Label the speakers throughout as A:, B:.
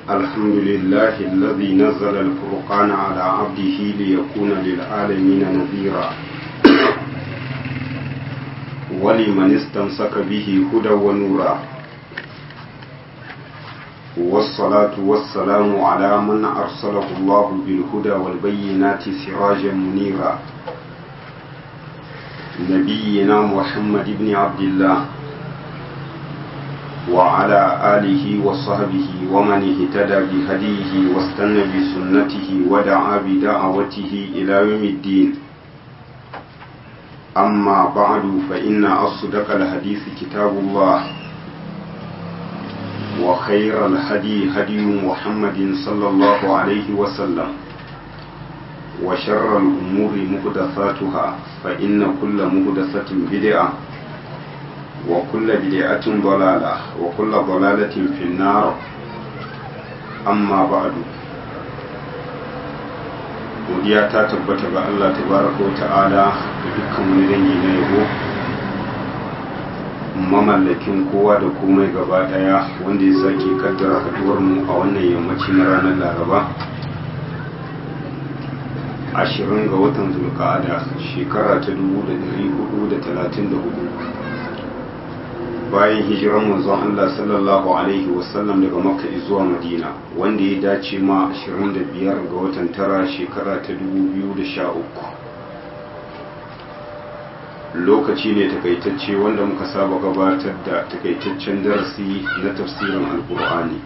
A: الحمد لله الذي نزل الفرقان على عبده ليكون للعالمين نذيرا ولمن استمسك به هدى ونورا والصلاة والسلام على من أرسله الله بالهدى والبينات سراجا منيرا نبينا محمد بن عبد الله وعلى آله وصحبه ومن اهتدى بهديه واستنى بسنته ودعا بدعوته إلى يوم الدين أما بعد فإن أصدق الحديث كتاب الله وخير الهدي هدي محمد صلى الله عليه وسلم وشر الأمور محدثاتها فإن كل محدثة بدعة وكل بدعة ضلالة وكل ضلالة في النار أما بعد godiya ta tabbata ga Allah tabaraka wa ta'ala da dukkan wani dangi na yabo mamallakin kowa da komai gaba daya wanda ya sake kaddara haduwar mu a wannan yammaci na ranar laraba ashirin ga watan zulka'ada shekara ta dubu da dari hudu da talatin da hudu bayan hijiran manzon Allah sallallahu alaihi wasallam daga makka zuwa madina wanda ya dace ma 25 ga watan tara shekara ta 2013 lokaci ne takaitacce wanda muka saba gabatar da takaitaccen darasi na tafsirin alkur'ani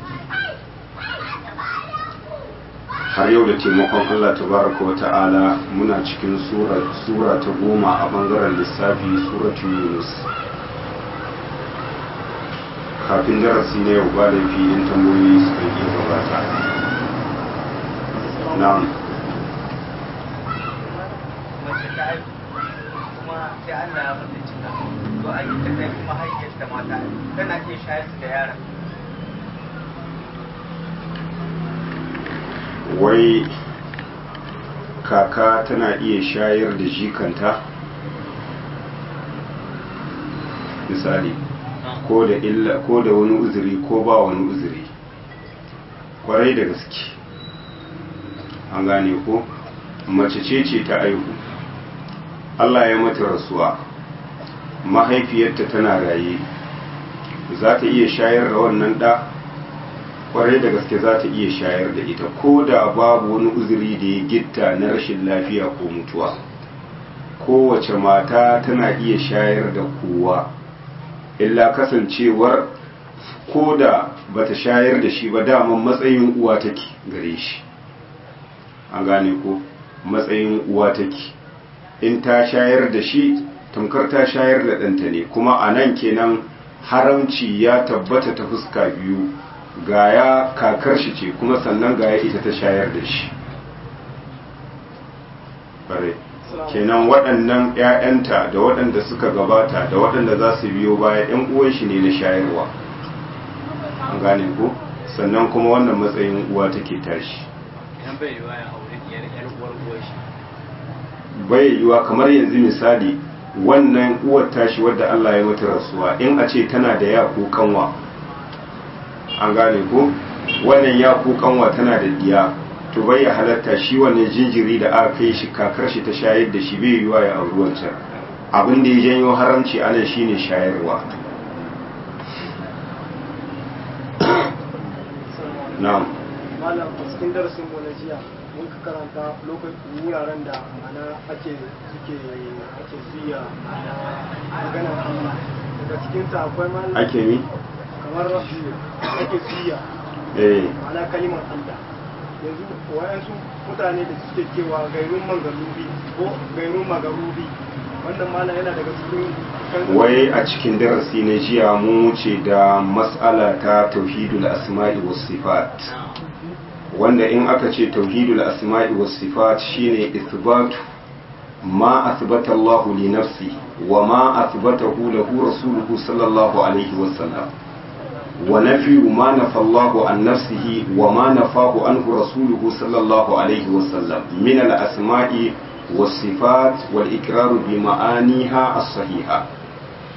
A: har yau da taimakon Allah tabaraka wa ta'ala muna cikin sura ta goma a bangaren lissafi suratu yunus kafin darasi na yau ba da filin tambayoyi su kan iya gabata na'am
B: mace ta haihu kuma sai Allah ya mata cika to an yi ta kai kuma haifiyar ta mata tana iya shayar da yaron
A: wai kaka tana iya shayar da jikanta misali ko da illa ko da wani uzuri ko ba wani uzuri kwarai da gaske an gane ko mace ce ce ta aihu Allah ya mata rasuwa mahaifiyarta tana raye za ta iya shayar da wannan ɗa kwarai da gaske za ta iya shayar da ita ko da babu wani uzuri da ya gitta na rashin lafiya ko mutuwa kowace mata tana iya shayar da kowa illa kasancewar ko da bata shayar da shi ba daman matsayin uwa take gare shi an gane ko matsayin uwa take in ta shayar da shi tamkar ta shayar da ɗanta ne kuma a nan kenan haramci ya tabbata ta fuska biyu gaya kakar shi ce kuma sannan gaya ita ta shayar da shi kenan waɗannan 'ya'yanta da waɗanda suka gabata da waɗanda za su biyo baya 'yan uwan shi ne na shayarwa an gane ko sannan kuma wannan matsayin uwa take tashi
B: idan bai yiwa ya aure diyar yar uwar uwar shi
A: bai yiwa kamar yanzu misali wannan uwar tashi wadda Allah ya mata rasuwa in a ce tana da ya ko kanwa an gane ko wannan ya ko kanwa tana da diya to bai ya halatta shi wannan jinjiri da aka kai shi kakar shi ta shayar da shi bai yiwa ya auri wancan abin da ya janyo haramci anan shine shayarwa na'am
C: malam a cikin darasin mu na jiya mun ka karanta lokacin wuraren da mana ake suke ake zuya maganar Allah daga cikin sa akwai malam
A: ake mi
C: kamar ake zuya
A: eh
C: mana kalimar Allah yanzu wayansu mutane da suke cewa gairun mangarubi ko gairun magarubi wannan malam yana daga cikin
A: wai a cikin darasi na jiya mun wuce da mas'ala ta tauhidul asma'i was sifat wanda in aka ce tauhidul asma'i was sifat shine ithbatu ma athbata Allah li nafsi wa ma athbatahu lahu rasuluhu sallallahu alaihi wasallam wa nafi ma nafa Allah an nafsihi wa ma nafahu anhu rasuluhu sallallahu alaihi wasallam min al asma'i was sifat wal iqrar bi ma'aniha as sahiha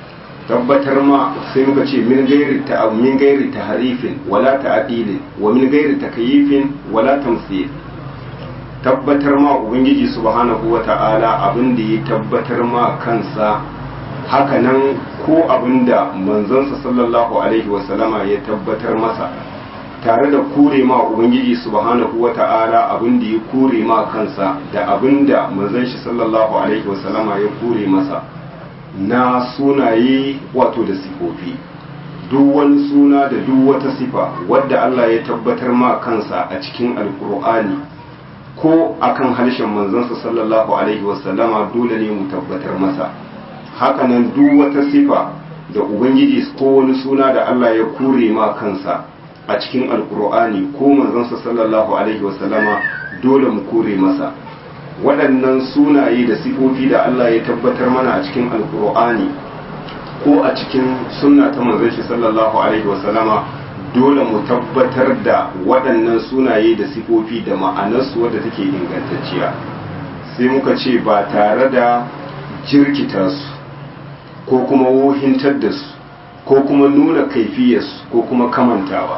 A: tabbatar ma sai muka ce min gairi ta min gairi taharifin wala ta'dilin wa min gairi takyifin wala tamthil tabbatar ma ubangiji subhanahu wata'ala abin da ya tabbatar ma kansa hakanan ko abin da manzansa sallallahu alaihi wasallama ya tabbatar masa tare da kure ma ubangiji subhanahu wata'ala abin da ya kure ma kansa da abin da manzon shi sallallahu alaihi wasallama ya kure masa na sunaye wato da sifofi duk wani suna da duk wata sifa wadda Allah ya tabbatar ma kansa a cikin alkur'ani ko akan harshen manzansa sallallahu alaihi wasallama dole ne mu tabbatar masa hakanan duk wata sifa da ubangiji ko wani suna da Allah ya kure ma kansa a cikin alkur'ani ko manzansa sallallahu alaihi wasallama dole mu kure masa waɗannan sunaye da sifofi da Allah ya tabbatar mana a cikin alkur'ani ko a cikin sunna ta manzon shi sallallahu alaihi wasallama dole mu tabbatar da waɗannan sunaye da sifofi da ma'anarsu wadda take ingantacciya sai muka ce ba tare da jirkita su ko kuma wohintar da su ko kuma nuna kaifiyarsu ko kuma kamantawa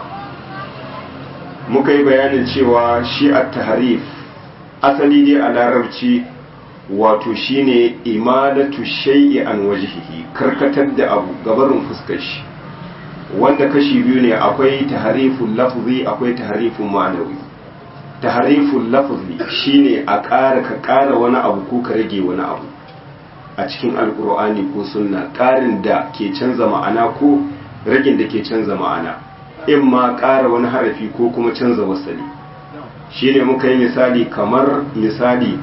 A: muka yi bayanin cewa shi a taharif asali dai a larabci wato shine imadatu shay'i an wajhihi karkatar da abu gabarin fuskar shi wanda kashi biyu ne akwai tahariful lafzi akwai tahariful ma'anawi tahariful lafzi shine a ƙara ka ƙara wani abu ko ka rage wani abu a cikin alkur'ani ko sunna ƙarin da ke canza ma'ana ko ragin da ke canza ma'ana in ma ƙara wani harafi ko kuma canza wasali shine muka yi misali kamar misali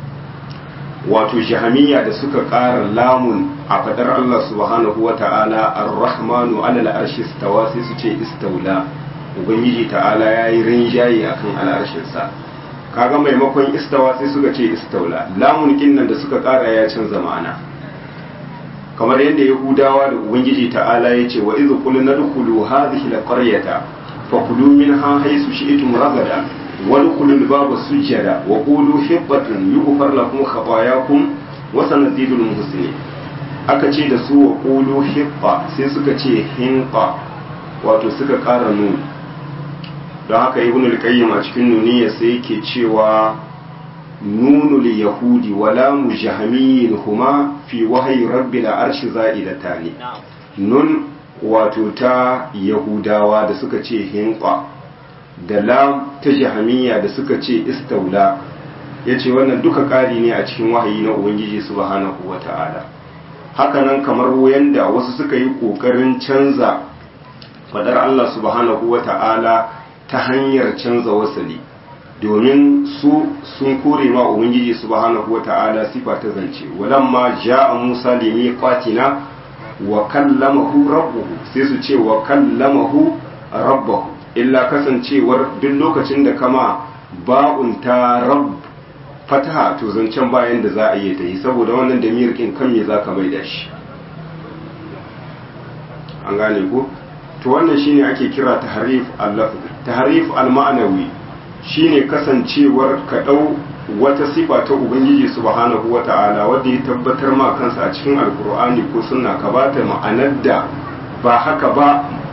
A: wato jahamiya da suka ƙara lamun a fadar Allah subhanahu wa ta'ala ar-rahmanu alal arshi stawa sai su ce istaula ubangiji ta'ala ya yi rinjaye akan al'arshinsa kaga maimakon istawa sai suka ce istaula lamun kinnan da suka ƙara ya canza ma'ana kamar yadda yahudawa da ubangiji ta'ala ya ce wa idh qulna dkhulu hadhihi al-qaryata fakulu minha haythu shi'tum ragada وادخلوا الباب سجدا وقولوا حبة يغفر لكم خطاياكم وسنزيد المحسنين aka ce da su wa ƙulu hibba sai suka ce hinqa wato suka ƙara nuni don haka ibn al-qayyim a cikin nuniya sai yake cewa nunul yahudi wala mujahmiyin huma fi wahyi rabbil arshi za'idatani nun wato ta yahudawa da suka ce hinqa da lam ta jahamiya da suka ce istaula ya ce wannan duka ƙari ne a cikin wahayi na ubangiji subhanahu wa ta'ala hakanan kamar yanda wasu suka yi ƙoƙarin canza fadar Allah subhanahu wa ta'ala ta hanyar canza wasali domin su sun kore ma ubangiji subhanahu wa ta'ala sifa ta zance walamma ja'a musa limiqatina wa kallamahu rabbuhu sai su ce wa kallamahu rabbahu illa kasancewar duk lokacin da kama ba'un ta rab fataha to zancen bayan da za a yi ta yi saboda wannan da mirkin kan me za ka mai da shi an gane ko to wannan shine ake kira taharif al-lafz taharif al-ma'nawi shine kasancewar ka dau wata sifa ta ubangiji subhanahu wata'ala wanda ya tabbatar ma kansa a cikin alkur'ani ko sunna ka bata ma'anar da ba haka ba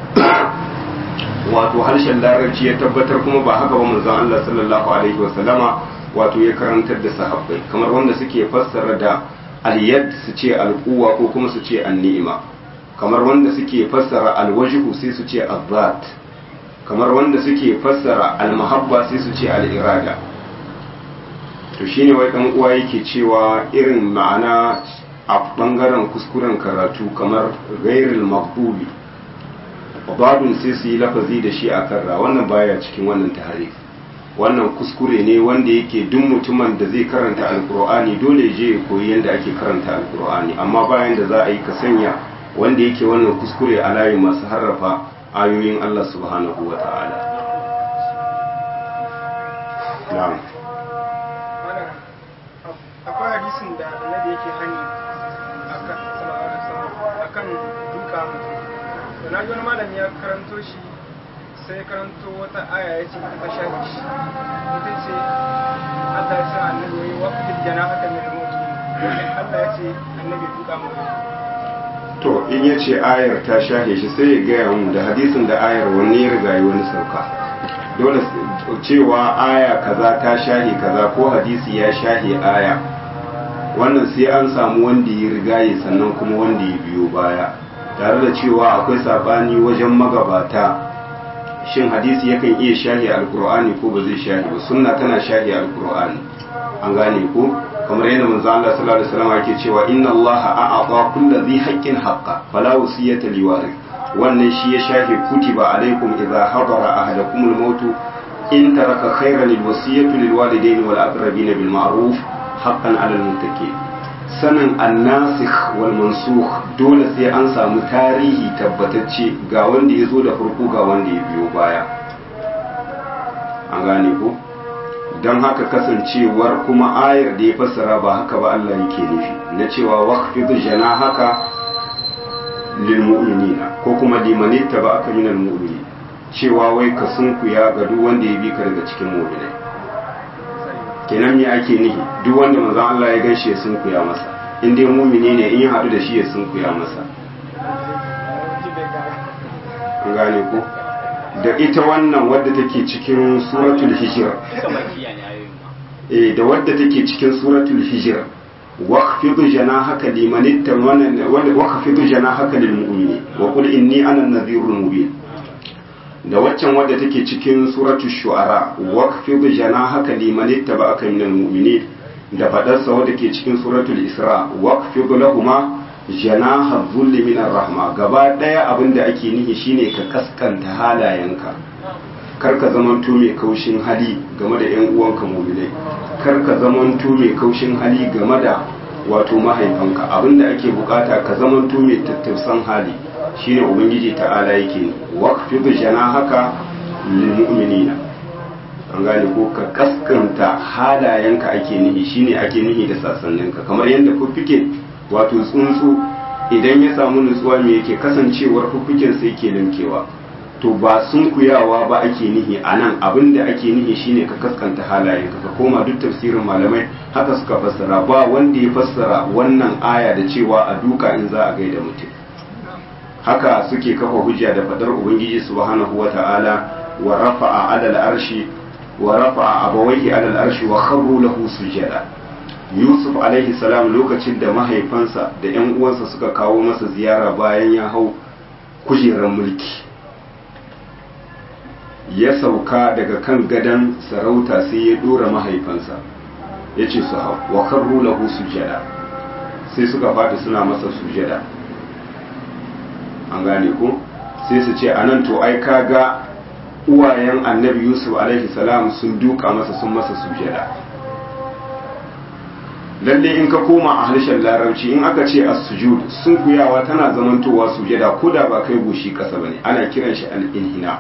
A: wato harshen larabci ya tabbatar kuma ba haka ba manzon Allah sallallahu alaihi wa sallama wato ya karantar da sahabbai kamar wanda suke fassara da al-yad su ce al-quwa ko kuma su ce an-ni'ima kamar wanda suke fassara al-wajhu sai su ce az-zat kamar wanda suke fassara al-mahabba sai su ce al-irada to shine wai dan uwa yake cewa irin ma'ana a bangaren kuskuren karatu kamar ghairil maghdubi babun sai su yi lafazi da shi a karra wannan baya cikin wannan taharif wannan kuskure ne wanda yake duk mutumin da zai karanta alkur'ani dole je ya koyi yadda ake karanta alkur'ani amma bayan da za a yi ka sanya wanda yake wannan kuskure a layin masu harrafa ayoyin Allah subhanahu wa ta'ala na'am
C: akwai hadisin da annabi yake hani akan sallallahu alaihi wasallam akan duka mutum to na ji wani malami ya karanto shi sai karanto wata aya ya ce ta shafi shi ita ce Allah ya ce annabi yayi waqtil janahaka min al-mu'min Allah ya ce annabi duka mutum
A: to in ya ce ayar ta shahe shi sai ya gaya mu da hadisin da ayar wani ya riga wani sauka dole cewa aya kaza ta shahe kaza ko hadisi ya shahe aya wannan sai an samu wanda ya rigaye sannan kuma wanda ya biyo baya tare da cewa akwai sabani wajen magabata shin hadisi yakan iya shahi alkur'ani ko ba zai shahi ba sunna tana shahi alkur'ani an gane ko kamar yadda manzo Allah sallallahu alaihi wasallam yake cewa inna Allah a'ata kulli dhi haqqin haqqa fala wasiyata liwarith wannan shi ya shahi kutiba alaikum idza hadara ahadakum al-maut in taraka khayran al-wasiyatu lil walidayni wal aqrabin bil ma'ruf haqqan 'ala al-muttaqin sanin annasikh wal mansukh dole sai an samu tarihi tabbatacce ga wanda ya zo da farko ga wanda ya biyo baya an gane ko don haka kasancewar kuma ayar da ya fassara ba haka ba Allah yake nufi na cewa waqfid janahaka lil mu'minina ko kuma limanitta ba aka minal mu'minin cewa wai ka sunkuya ga duk wanda ya bi ka daga cikin mu'minai kenan me ake nihi duk wanda manzon Allah ya gaishe ya sunkuya masa in dai mumini ne in ya haɗu da shi ya sunkuya masa an gane ko da ita wannan wadda take cikin suratul hijr eh da wadda take cikin suratul hijr waqfid janahaka liman ittamana waqfid janahaka lil mu'minin wa qul inni ana an-nadhirul mubin da waccan wadda take cikin suratul shu'ara waqfid janahaka liman ittaba'aka minal mu'minin da fadarsa wadda ke cikin suratul isra waqfid lahumma janaha dhulli minar rahma gaba daya abinda ake nihi shine ka kaskanta halayenka kar ka zamanto mai kaushin hali game da yan uwanka mu'minai kar ka zamanto mai kaushin hali game da wato mahaifanka abinda ake bukata ka zamanto mai tattausan hali shine ubangiji ta'ala yake waqfid janahaka lil mu'minina an gane ko ka kaskanta halayenka ake nihi shine ake nihi da sassaninka kamar yadda fuffuke wato tsuntsu idan ya samu nutsuwa me yake kasancewar fuffuken sai ke limkewa to ba sunkuyawa ba ake nihi a nan abin da ake nihi shine ka kaskanta halayenka ka koma duk tafsirin malamai haka suka fassara ba wanda ya fassara wannan aya da cewa a duka in za a gaida mutum haka suke kafa hujja da fadar ubangiji subhanahu wata'ala wa rafa'a alal arshi wa rafa'a abawaihi alal arshi wa kharru lahu sujada yusuf alaihi salam lokacin da mahaifansa da yan uwansa suka kawo masa ziyara bayan ya hau kujerar mulki ya sauka daga kan gadon sarauta sai ya dora mahaifansa ya ce su hau wa kharru lahu sujada sai suka fadi suna masa sujada an gane ko sai su ce anan to ai kaga uwayen annabi yusuf alaihi salam sun duka masa sun masa sujada lalle in ka koma a harshen larabci in aka ce as-sujud sun kuyawa tana zamantowa sujada ko da ba kai goshi kasa bane ana kiran shi al-inhina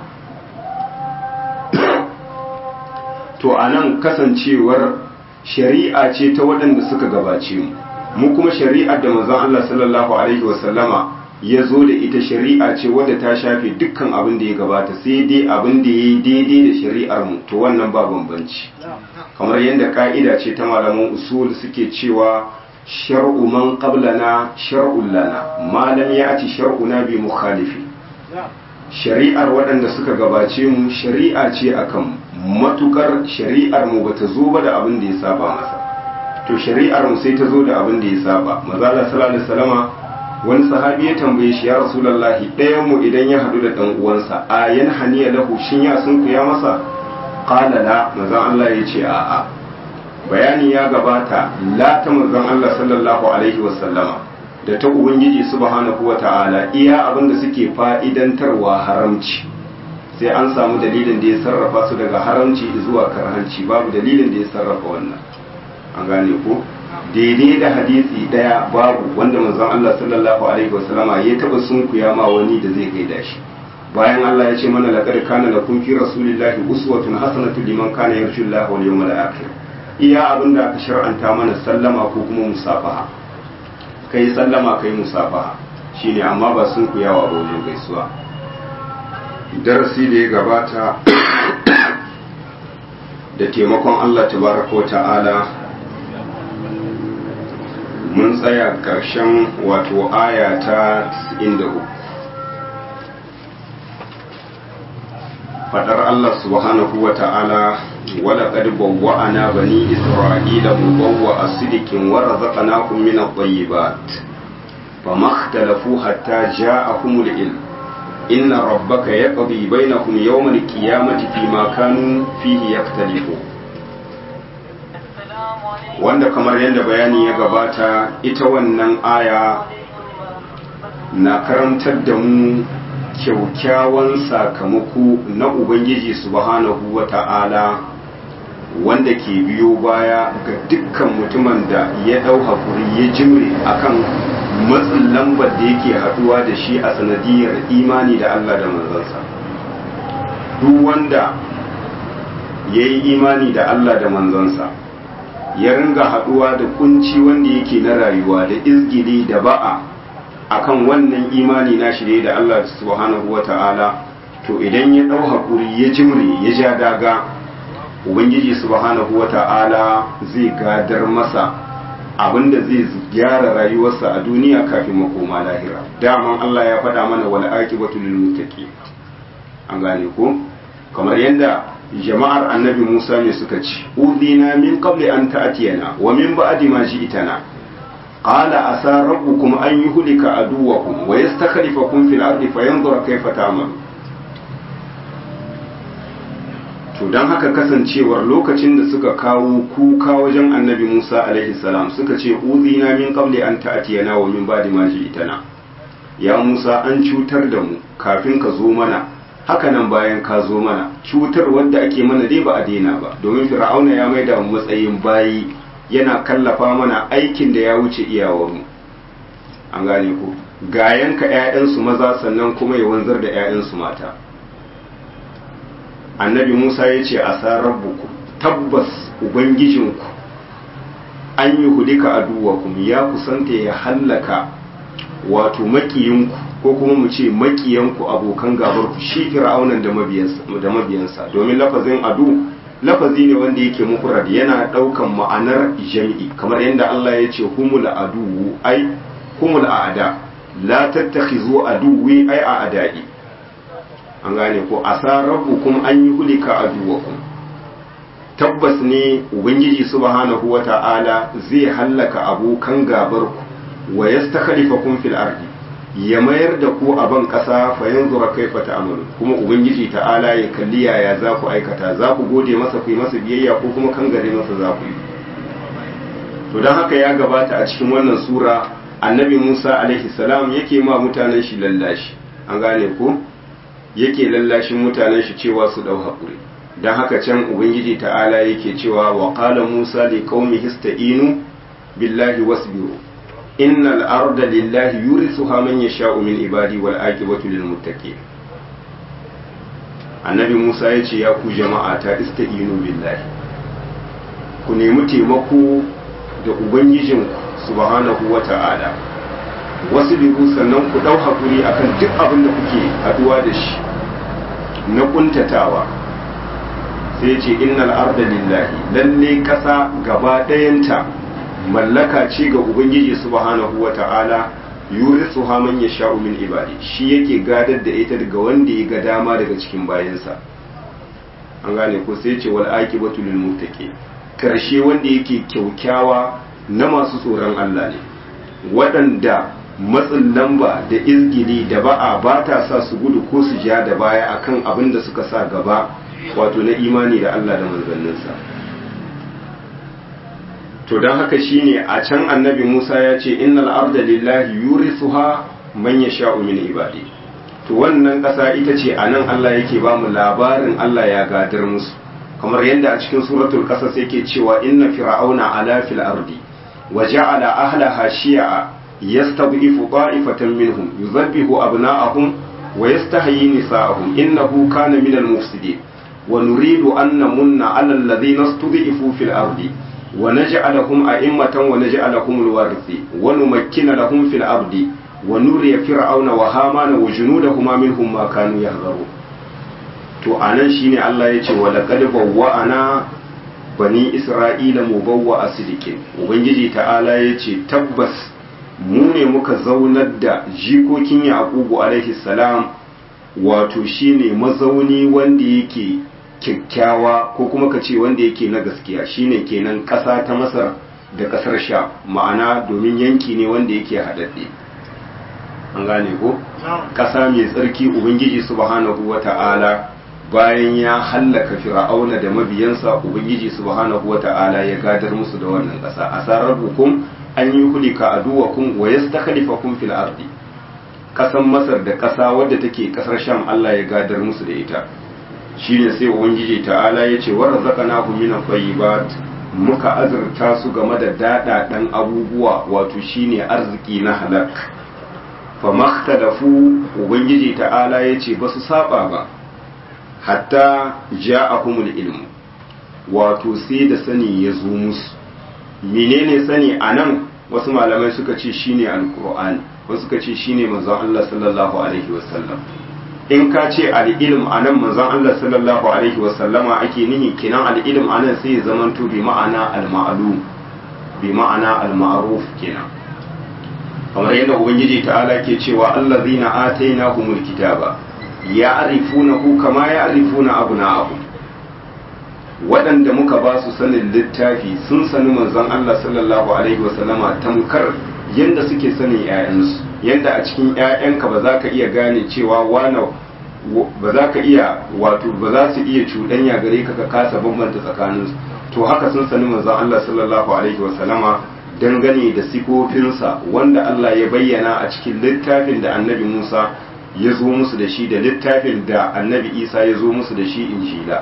A: to anan kasancewar shari'a ce ta waɗanda suka gabace mu mu kuma shari'ar da manzon Allah sallallahu alaihi wasallama ya zo da ita shari'a ce wadda ta shafe dukkan abin da ya gabata sai dai abin da ya yi daidai da shari'ar mu to wannan ba bambanci kamar yadda ka'ida ce ta malaman usul suke cewa shar'u man qablana shar'un lana ma lam ya'ti shar'una bi mukhalifi shari'ar waɗanda suka gabace mu shari'a ce akan matukar shari'ar mu bata zo ba da abin da ya saba masa to shari'ar mu sai ta zo da abin da ya saba maza Allah sallallahu alaihi wasallama wani sahabi ya tambaye shi ya rasulullahi ɗayan mu idan ya haɗu da ɗan uwansa a yan haniya lahu shin ya sun ya masa qala la manzon Allah ya ce a'a bayani ya gabata la ta manzon Allah sallallahu alaihi wasallama da ta ubangiji subhanahu wata'ala iya abin da suke fa'idantarwa haramci sai an samu dalilin da ya sarrafa su daga haramci zuwa karhanci babu dalilin da ya sarrafa wannan an gane ko daidai da hadisi daya babu wanda manzon Allah sallallahu alaihi wasallama ya taba sunkuya ma wani da zai gaida shi bayan Allah ya ce mana laqad kana lakum fi rasulillahi uswatun hasanatu liman kana yarju Allah wal yawmal akhir iya abin da aka shar'anta mana sallama ko kuma musafaha kai sallama kai musafaha shine amma ba sunkuyawa ba wajen gaisuwa darasi da ya gabata da taimakon Allah tabaraka wa ta'ala mun tsaya ƙarshen wato aya ta 93 fadar Allah subhanahu wa ta'ala wala qad bawwa'ana bani isra'ila mubawwa'a sidikin wa razaqnahum min at-tayyibat fama ikhtalafu hatta ja'ahumul ilm inna rabbaka yaqdi bainahum yawm al-qiyamati fima kanu fihi yaktalifun wanda kamar yadda bayani ya gabata ita wannan aya na karantar da mu kyaukyawan sakamako na ubangiji subhanahu wa ta'ala wanda ke biyo baya ga dukkan mutumin da ya ɗau haƙuri ya jimre akan matsin lambar da yake haɗuwa da shi a sanadiyar imani da Allah da manzansa duk wanda ya yi imani da Allah da manzansa ya ringa haɗuwa da kunci wanda yake na rayuwa da izgili da ba'a akan wannan imani na shi da Allah subhanahu wa ta'ala to idan ya ɗau haƙuri ya jimre ya ja daga ubangiji subhanahu wa ta'ala zai gadar masa abinda zai gyara rayuwarsa a duniya kafin makoma lahira daman Allah ya faɗa mana wal aqibatu lil muttaqin an gane ko kamar yadda jama'ar annabi Musa ne suka ci udina min qabli an ta'tiyana wa min ba'di ma ji'tana qala asa rabbukum an yuhlika aduwakum wa yastakhlifakum fil ardi fayanzura kayfa ta'malu to dan haka kasancewar lokacin da suka kawo kuka wajen annabi Musa alaihi salam suka ce udina min qabli an ta'tiyana wa min ba'di ma ji'tana ya Musa an cutar da mu kafin ka zo mana haka nan bayan ka zo mana cutar wanda ake mana dai ba a daina ba domin fir'auna ya maida mu matsayin bayi yana kallafa mana aikin da ya wuce iyawarmu an gane ku ga yanka 'ya'yansu maza sannan kuma ya wanzar da 'ya'yansu mata annabi musa ya ce a sa rabbuku tabbas ubangijinku an yi hudika aduwakum ya kusanta ya hallaka wato makiyinku ko kuma mu ce makiyanku abokan gabar ku shi fir'aunan da mabiyansa domin lafazin adu lafazi ne wanda yake mufrad yana daukan ma'anar jami'i kamar yadda Allah ya ce humul adu ai humul aada la tattakhizu aduwi ai a'da'i an gane ko asa rabbukum an yuhlika aduwakum tabbas ne ubangiji subhanahu wata'ala zai hallaka abokan gabar ku wa yastakhlifakum fil ardi ya mayar da ku a ban ƙasa fa yanzu ra kaifa ta'malu kuma ubangiji ta'ala ya kalli yaya za ku aikata za ku gode masa ku yi masa biyayya ko kuma kangare masa za ku yi to don haka ya gabata a cikin wannan sura annabi Musa alaihi salam yake ma mutanen shi lallashi an gane ko yake lallashin mutanen shi cewa su dau hakuri don haka can ubangiji ta'ala yake cewa wa qala Musa li qaumihi ista'inu billahi wasbiru إن الأرض لله يورثها من يشاء من عبادي والعاقبة للمتقين annabi Musa ya ce ya ku jama'a ta ista'inu billahi ku nemi taimako da ubangijin subhanahu wa ta'ala wasu biyu sannan ku ɗau hakuri akan duk abin da kuke haduwa da shi na kuntatawa sai ce innal arda lillahi lalle ƙasa gaba ɗayanta mallaka ce ga ubangiji subhanahu wa ta'ala yurisu ha man yasha'u min ibadi shi yake gadar da ita daga wanda ya ga dama daga cikin bayansa an gane ko sai ce wal aqibatu lil muttaqin karshe wanda yake kyaukyawa na masu tsoron Allah ne waɗanda matsin lamba da izgili da ba'a ba ta sa su gudu ko su ja da baya akan abin da suka sa gaba wato na imani da Allah da manzanninsa to don haka shine a can annabi Musa ya ce innal arda lillahi yurisuha man yasha'u min ibadi to wannan ƙasa ita ce anan Allah yake ba mu labarin Allah ya gadar musu kamar yadda a cikin suratul qasas yake cewa inna fir'auna ala fil ardi wa ja'ala ahlaha shi'a yastad'ifu ta'ifatan minhum yuzabbihu abna'ahum wa yastahyi nisa'ahum innahu kana minal mufsidin wa nuridu an namunna 'ala alladhina istud'ifu fil ardi ونجعلهم أئمة ونجعلهم الوارثين ونمكن لهم في الأرض ونري فرعون وهامان وجنودهما منهم ما كانوا يحذرون to anan shine Allah ya ce wa laqad bawwa'ana bani isra'ila mubawwa asidikin ubangiji ta'ala ya ce tabbas mu ne muka zaunar da jikokin yaqubu alaihi salam wato shine mazauni wanda yake kyakkyawa ko kuma ka ce wanda yake na gaskiya shine kenan ƙasa ta masar da ƙasar sha ma'ana domin yanki ne wanda yake haɗaɗɗe an gane ko ƙasa mai tsarki ubangiji subhanahu wata'ala bayan ya hallaka fir'auna da mabiyansa ubangiji subhanahu wata'ala ya gadar musu da wannan ƙasa asarar hukum an yi hulika aduwakum wa yastakhlifakum fil ardi ƙasan masar da ƙasa wadda take ƙasar sham Allah ya gadar musu da ita shine sai ubangiji ta'ala ya ce wa razaqnahu min at-tayyibat muka azurta su game da dadadan abubuwa wato shine arziki na halak fa makhtalafu ubangiji ta'ala ya ce ba su saba ba hatta ja'ahumul ilmu wato sai da sani ya zo musu menene sani anan wasu malamai suka ce shine alqur'ani wasu suka ce shine manzon Allah sallallahu alaihi wasallam in ka ce al'ilm a nan manzon Allah sallallahu Alaihi wasallama ake nihi kinan al'ilm a nan sai ya zamanto bi ma'ana al-ma'alum bi ma'ana al-ma'aruf kenan kamar yadda ubangiji ta'ala ke cewa Allah zina ataina humul kitaba ya arifunahu kama ya arifuna abna'ahum waɗanda muka ba su sanin littafi sun sani manzon Allah sallallahu alaihi wasallama tamkar yadda suke sanin 'ya'yansu yadda a cikin 'ya'yanka ba za ka iya gane cewa wane ba za ka iya wato ba za su iya cuɗanya gare ka ka kasa bambanta tsakaninsu to haka sun sani manzon Allah sallallahu alaihi wasallama dangane da sifofinsa wanda Allah ya bayyana a cikin littafin da annabi Musa ya zo musu da shi da littafin da annabi Isa ya zo musu da shi injila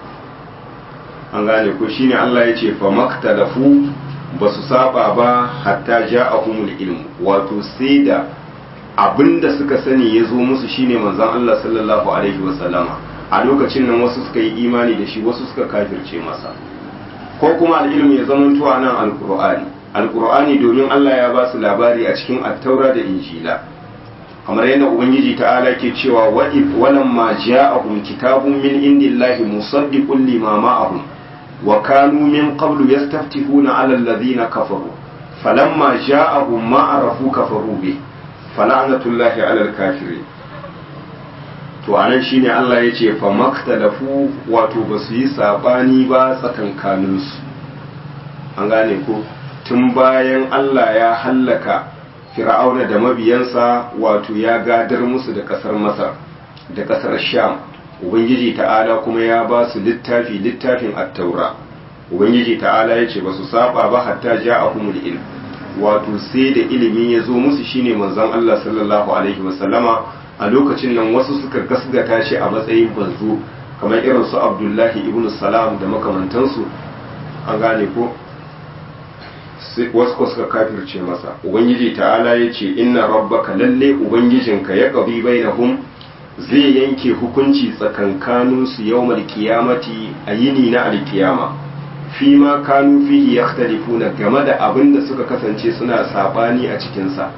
A: an gane ko shine Allah ya ce fa maktalafu ba su saba ba hatta ja'ahumul ilmu wato sai da abinda suka sani ya zo musu shine manzon Allah sallallahu alaihi wasallama a lokacin nan wasu suka yi imani da shi wasu suka kafirce masa ko kuma al'ilmu ya zama tuwa nan alqur'ani alqur'ani domin Allah ya ba su labari a cikin attaura da injila kamar yadda ubangiji ta'ala ke cewa wa walamma ja'ahum kitabun min indillahi musaddiqun lima ma'ahum وكانوا من قبل يستفتحون على الذين كفروا فلما جاءهم ما عرفوا كفروا به فلعنة الله على الكافرين to anan shine Allah ya ce fa maktalafu wato ba su yi sabani ba tsakankaninsu an gane ko tun bayan Allah ya hallaka fir'auna da mabiyansa wato ya gadar musu da kasar masar da kasar sham ubangiji ta'ala kuma ya ba su littafi littafin attaura ubangiji ta'ala ya ce ba su saba ba hatta ja a humul ilm wato sai da ilimi ya zo musu shine manzon Allah sallallahu alaihi wasallama a lokacin nan wasu suka gasgata shi a matsayin banzo kamar irin su abdullahi ibn salam da makamantansu an gane ko wasu ko suka kafirce masa ubangiji ta'ala ya ce inna rabbaka lalle ubangijinka ya qabi bainahum zai yanke hukunci tsakankanin su yawmal qiyamati a yini na alkiyama fi ma kanu fihi yakhtalifuna game da abin da suka kasance suna sabani a cikin sa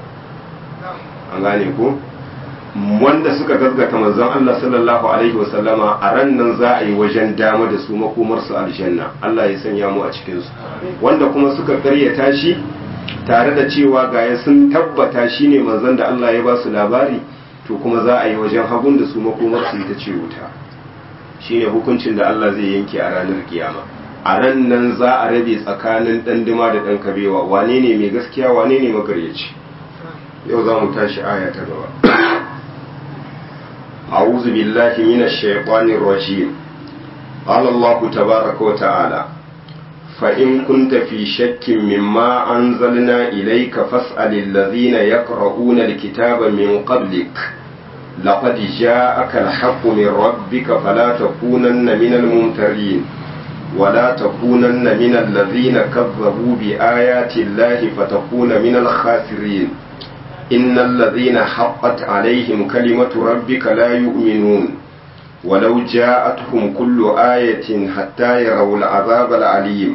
A: an gane ko wanda suka gaskata manzon Allah sallallahu alaihi wasallama a ran nan za a yi wajen dama da su makomar su aljanna Allah ya sanya mu a cikin su wanda kuma suka karyata shi tare da cewa gaya sun tabbata shine manzon da Allah ya ba su labari to kuma za a yi wajen hagun da su makomar su ita ce wuta shine hukuncin da Allah zai yanke a ranar kiyama a ran nan za a rabe tsakanin dan dima da dan kabewa wane ne mai gaskiya wane ne magaryaci yau za mu tashi aya ta gaba أعوذ بالله من الشيطان الرجيم قال الله تبارك وتعالى فإن كنت في شك مما أنزلنا إليك فاسأل الذين يقرؤون الكتاب من قبلك لقد جاءك الحق من ربك فلا تكونن من الممترين ولا تكونن من الذين كذبوا بآيات الله فتكون من الخاسرين إن الذين حقت عليهم كلمة ربك لا يؤمنون ولو جاءتهم كل آية حتى يروا العذاب العليم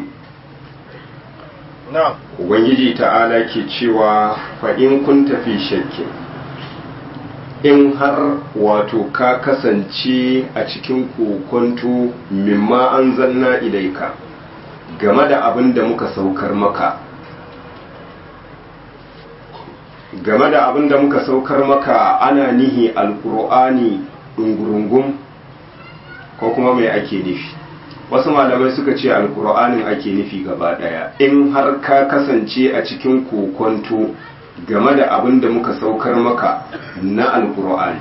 D: na'am
A: Ubangiji ta'ala ke cewa fa'in kun tafi shakki in har wato ka kasance a cikin kokonto mimma an zanna ilaika game da abin da muka saukar maka game da abin da muka saukar maka ana nihi alkur'ani ɗungurungun ko kuma mai ake nufi wasu malamai suka ce alkur'anin ake nufi gaba ɗaya in har ka kasance a cikin kokonto game da abin da muka saukar maka na alkur'ani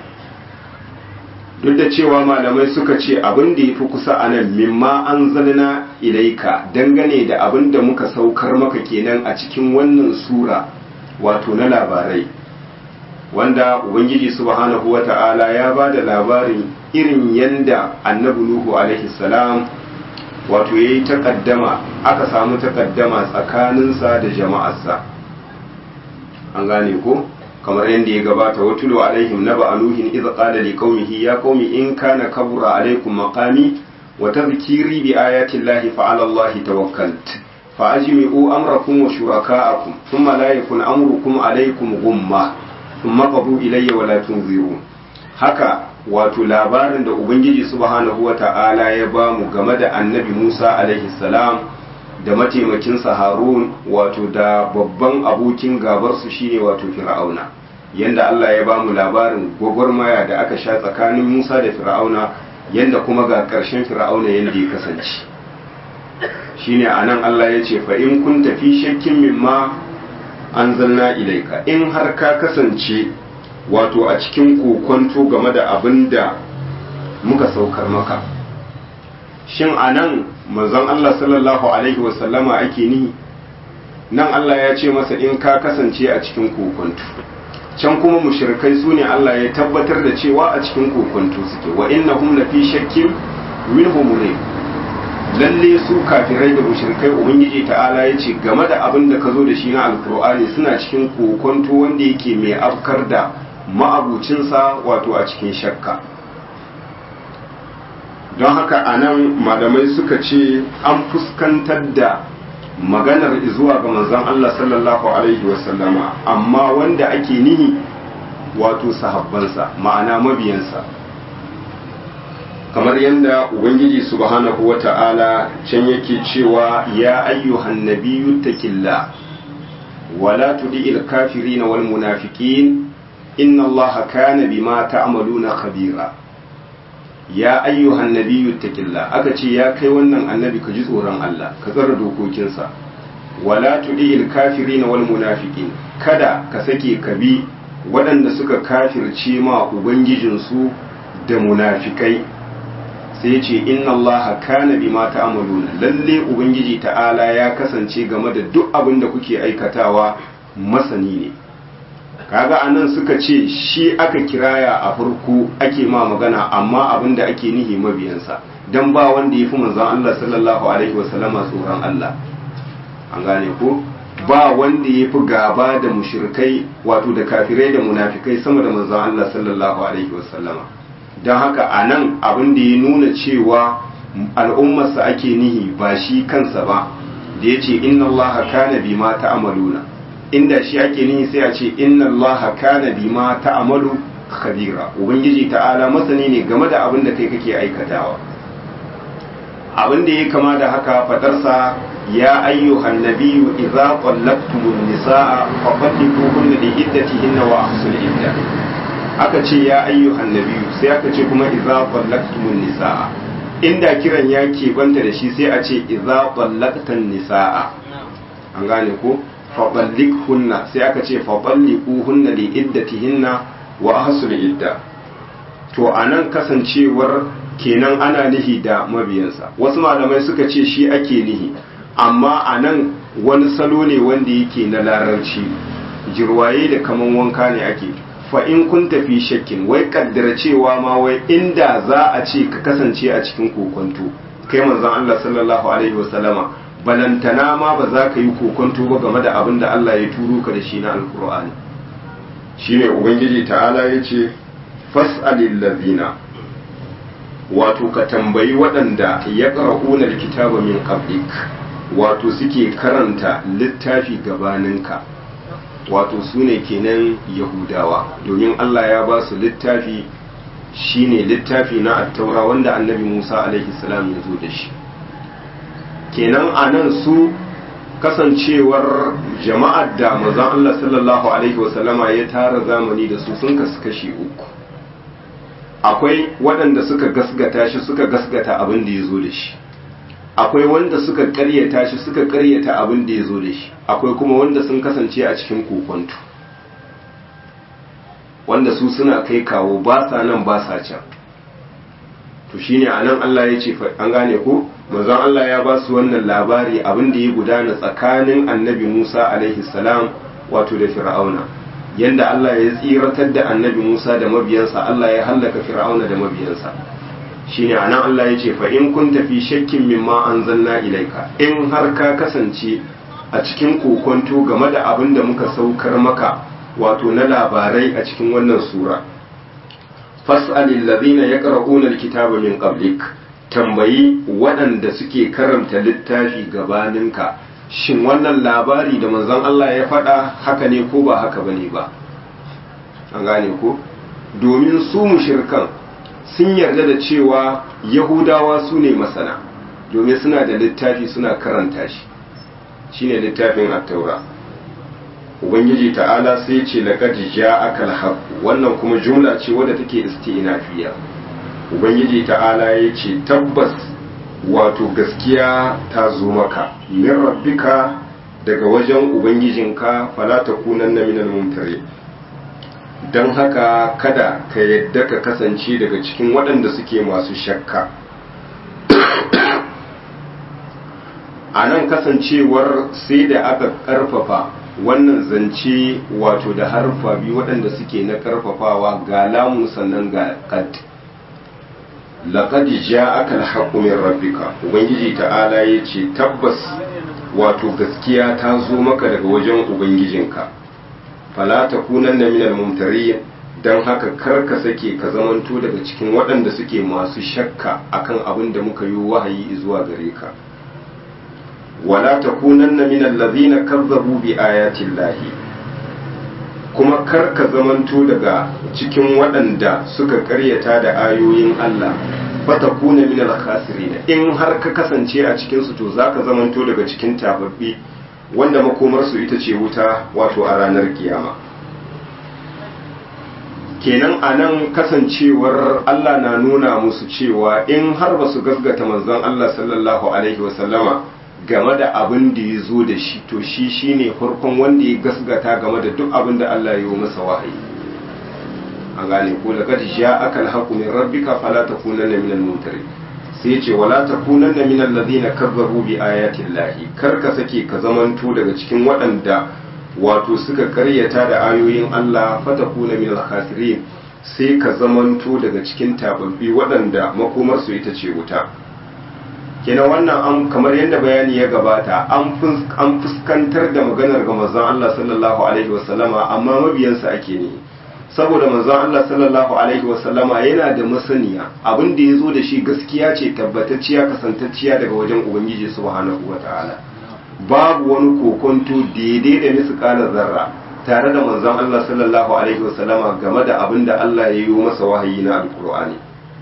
A: duk da cewa malamai suka ce abin da ya fi kusa a nan mimma an zalina ilaika dangane da abin da muka saukar maka kenan a cikin wannan sura wato na labarai wanda ubangiji subhanahu wata'ala ya ba da labarin irin yanda annabi nuhu alaihi salam wato ya yi takaddama aka samu takaddama tsakaninsa da jama'arsa an gane ko kamar yadda ya gabata watulu alaihim naba anuhin idza qala li qaumihi ya qaumi in kana kabura alaikum maqami wa tadhkiri bi ayati llahi fa ala allahi tawakkalt fa ajmi'u amrakum wa shuraka'akum thumma la yakun amrukum alaikum ghumma thumma qadu ilayya wa la tunzirun haka wato labarin da ubangiji subhanahu wa ta'ala ya bamu game da annabi Musa alaihi salam da mataimakinsa harun wato da babban abokin gabarsu shine wato fir'auna yanda Allah ya bamu labarin gwagwarmaya da aka sha tsakanin Musa da fir'auna yanda kuma ga ƙarshen fir'auna yanda ya kasance shine anan Allah ya ce fa in kun tafi shakkin mimma anzalna ilaika in har ka kasance wato a cikin kokonto game da abin da muka saukar maka shin anan manzon Allah sallallahu alaihi wasallama ake ni nan Allah ya ce masa in ka kasance a cikin kokonto can kuma mushrikai su ne Allah ya tabbatar da cewa a cikin kokonto suke wa innahum la fi shakkin minhu murib lalle su kafirai da mushrikai ubangiji ta'ala ya ce game da abin da ka zo da shi na alkur'ani suna cikin kokonto wanda yake mai afkar da ma'abucinsa wato a cikin shakka don haka a nan malamai suka ce an fuskantar da maganar zuwa ga manzon Allah sallallahu alaihi wasallama amma wanda ake nihi wato sahabbansa ma'ana mabiyansa kamar yadda ubangiji subhanahu wa ta'ala can yake cewa ya ayyuhan nabiyyu takilla wala tudil kafirin wal munafiqin inna allaha kana bima ta'maluna khabira ya ayyuhan nabiyyu takilla aka ce ya kai wannan annabi ka ji tsoron Allah ka tsara dokokinsa wala tudil kafirin wal munafiqin kada ka sake ka bi waɗanda suka kafirce ma ubangijinsu da munafikai sai ce inna allaha kana bima ta'maluna lalle ubangiji ta'ala ya kasance game da duk abin da kuke aikatawa masani ne kaga anan suka ce shi aka kiraya a farko ake ma magana amma abin da ake nihi mabiyansa dan ba wanda yafi manzon Allah sallallahu alaihi wasallama tsoron Allah an gane ko ba wanda yafi gaba da mushrikai wato da kafirai da munafikai sama da manzon Allah sallallahu alaihi wasallama don haka a nan abin da ya nuna cewa al'ummarsa ake nihi ba shi kansa ba da ya ce inna allaha kana bima ta'amaluna inda shi ake nihi sai a ce inna allaha kana bima ta'amalu khabira ubangiji ta'ala masani ne game da abin da kai kake aikatawa abin da ya kama da haka fadarsa ya ayyuhan nabiyyu idza qallaqtumun nisaa fa qalliquhunna li iddatihinna wa ahsul iddah aka ce ya ayyuhan nabiyu sai aka ce kuma idza qallaqtumun nisaa inda kiran ya banta da shi sai a ce idza qallaqtan nisaa an gane ko fa qalliqhunna sai aka ce fa qalliquhunna li iddatihinna wa ahsul idda to anan kasancewar kenan ana nihi da mabiyansa wasu malamai suka ce shi ake nihi amma anan wani salo ne wanda yake na larabci jirwaye da kaman wanka ne ake fa in kun tafi shakkin wai kaddara cewa ma wai inda za a ce ka kasance a cikin kokonto kai manzon Allah sallallahu alaihi wasallama balantana ma ba za ka yi kokonto ba game da abin da Allah ya turo ka da shi na alkur'ani shine ubangiji ta'ala ya ce fas'alil ladina wato ka tambayi waɗanda ya ƙara'unar kitaba min qablik wato suke karanta littafi gabaninka wato su ne kenan yahudawa domin Allah ya ba su littafi shine littafi na attaura wanda annabi Musa alaihi salam ya zo da shi kenan anan su kasancewar jama'ar da manzon Allah sallallahu alaihi wasallama ya tara zamani da su sun kasu kashi uku akwai waɗanda suka gasgata shi suka gasgata abin da ya zo da shi akwai wanda suka karyata shi suka karyata abin da ya zo da shi akwai kuma wanda sun kasance a cikin kokonto wanda su suna kai kawo ba sa nan ba sa can to shine anan Allah ya ce an gane ko manzon Allah ya ba su wannan labari abin da ya gudana tsakanin annabi Musa alaihi salam wato da Fir'auna yanda Allah ya tsiratar da annabi Musa da mabiyansa Allah ya hallaka Fir'auna da mabiyansa shine anan Allah ya ce fa in kunta fi shakkin mimma anzalna ilaika in har ka kasance a cikin kokonto game da abin da muka saukar maka wato na labarai a cikin wannan sura fas'alil ladina yaqra'una alkitaba min qablik tambayi waɗanda suke karanta littafi gabaninka shin wannan labari da manzon Allah ya faɗa haka ne ko ba haka bane ba an gane ko domin su mushirkan sun yarda da cewa yahudawa su ne masana domin suna da littafi suna karanta shi shine littafin at-taura ubangiji ta'ala sai ce laqad ja'aka al wannan kuma jumla ce wadda take isti'nafiya ubangiji ta'ala ya ce tabbas wato gaskiya ta zo maka min rabbika daga wajen ubangijinka fala takunanna minal mumtari don haka kada ka yadda ka kasance daga cikin waɗanda suke masu shakka a nan kasancewar sai da aka ƙarfafa wannan zance wato da harfa biyu waɗanda suke na ƙarfafawa ga lamu sannan ga kad laqad ja'aka al-haqqu min rabbika ubangiji ta'ala yace tabbas wato gaskiya ta zo maka daga wajen ubangijinka fala takunanna minal mumtariyin dan haka kar ka sake ka zamanto daga cikin waɗanda suke masu shakka akan abin da muka yi wahayi zuwa gare ka wala takunanna minal ladhina kazzabu bi ayati llahi kuma kar ka zamanto daga cikin waɗanda suka karyata da ayoyin Allah fata kuna min al-khasirin in har ka kasance a cikin su to zaka zamanto daga cikin tababbi wanda makomar su ita ce wuta wato a ranar kiyama kenan anan kasancewar Allah na nuna musu cewa in har ba su gasgata manzon Allah sallallahu alaihi wasallama game da abin da ya zo da shi to shi shine farkon wanda ya gasgata game da duk abin da Allah ya yi masa wahayi an gane ko da gadi ja aka alhaqu min rabbika fala takunanna minal mumtari sai ya ce wala takunanna minal ladina kazzabu bi ayati llahi kar ka sake ka zamanto daga cikin waɗanda wato suka karyata da ayoyin Allah fatakuna minal khasirin sai ka zamanto daga cikin tababbi waɗanda makomar su ita ce wuta kenan wannan an kamar yadda bayani ya gabata an fuskantar da maganar ga manzon Allah sallallahu alaihi wasallama amma mabiyansa ake ne saboda manzon Allah sallallahu alaihi wasallama yana da masaniya abin da ya zo da shi gaskiya ce tabbatacciya kasantacciya daga wajen ubangiji subhanahu wataala babu wani kokonto daidai da misƙalar zarra tare da manzon Allah sallallahu alaihi wasallama game da abin da Allah ya yi masa wahayi na alkur'ani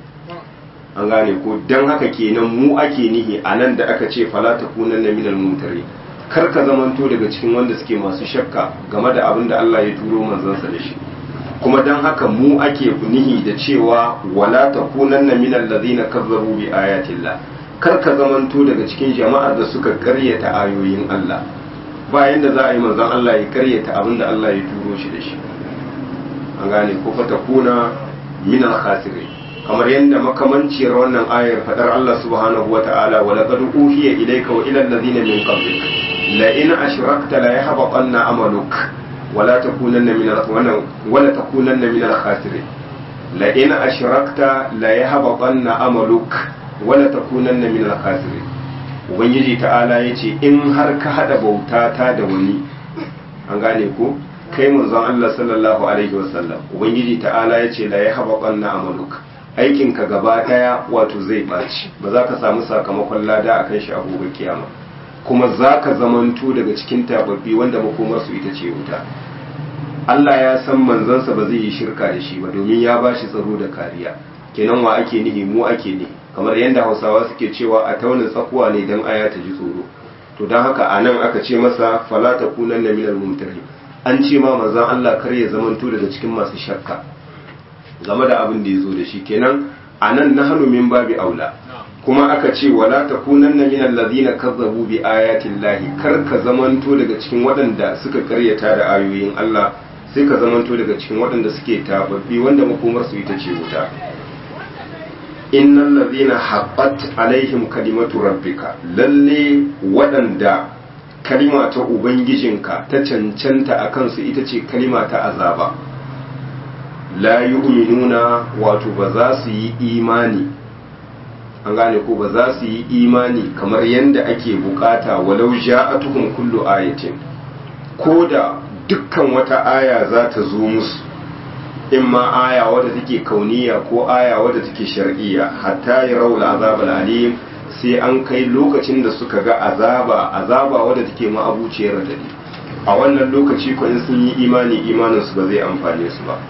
A: an gane ko dan haka kenan mu ake nihi a nan da aka ce fala takunanna minal mumtari kar ka zamanto daga cikin wanda suke masu shakka game da abin da Allah ya turo manzansa da shi kuma dan haka mu ake nihi da cewa wala takunanna minal ladina kazzabu bi ayatillah kar ka zamanto daga cikin jama'ar da suka karyata ayoyin Allah bayan da za a yi manzon Allah ya karyata abin da Allah ya turo shi da shi an gane ko fatakuna minal khasirin kamar yadda makamanciyar wannan ayar fadar Allah subhanahu wa ta'ala wa laqad uhiya ilayka wa ila alladhina min qablik la in ashrakta la yahbatanna amaluk wa la takunanna min al wa la takunanna min al-khasirin la in ashrakta la yahbatanna amaluk wa la takunanna min al-khasirin ubangiji ta'ala yace in har ka hada bautata da wani an gane ko kai manzon Allah sallallahu alaihi wasallam ubangiji ta'ala yace la yahbatanna amaluk aikinka gaba daya wato zai ɓaci ba za ka samu sakamakon lada a kan shi a gobe kiyama kuma za ka zamanto daga cikin tababbi wanda makomarsu ita ce wuta Allah ya san manzansa ba zai yi shirka da shi ba domin ya ba shi tsaro da kariya kenan wa ake nihi mu ake nihi kamar yadda hausawa suke cewa a tauna tsakuwa ne don aya ta ji tsoro to don haka a nan aka ce masa fala ta kunan na minal mumtari an ce ma manzan Allah kar ya zamanto daga cikin masu shakka game da abin da ya zo da shi kenan a nan na hannu min babi aula kuma aka ce wala ta kunan na minal lazina kazzabu bi ayatin lahi kar ka zamanto daga cikin waɗanda suka karyata da ayoyin Allah sai ka zamanto daga cikin waɗanda suke tababbi wanda makomarsu ita ce wuta innal ladhina haqqat alaihim kalimatu rabbika lalle waɗanda kalima ta ubangijinka ta cancanta a kansu ita ce kalima ta azaba la yu'minuna wato ba za su yi imani an gane ko ba za su yi imani kamar yadda ake bukata walau ja'atuhum kullu ayatin ko da dukkan wata aya za ta zo musu in ma aya wadda take kauniya ko aya wadda take shar'iyya hatta ya raul azab alim sai an kai lokacin da suka ga azaba azaba wadda take ma'abuciyar radadi a wannan lokaci ko in sun yi imani imanin su ba zai amfane su ba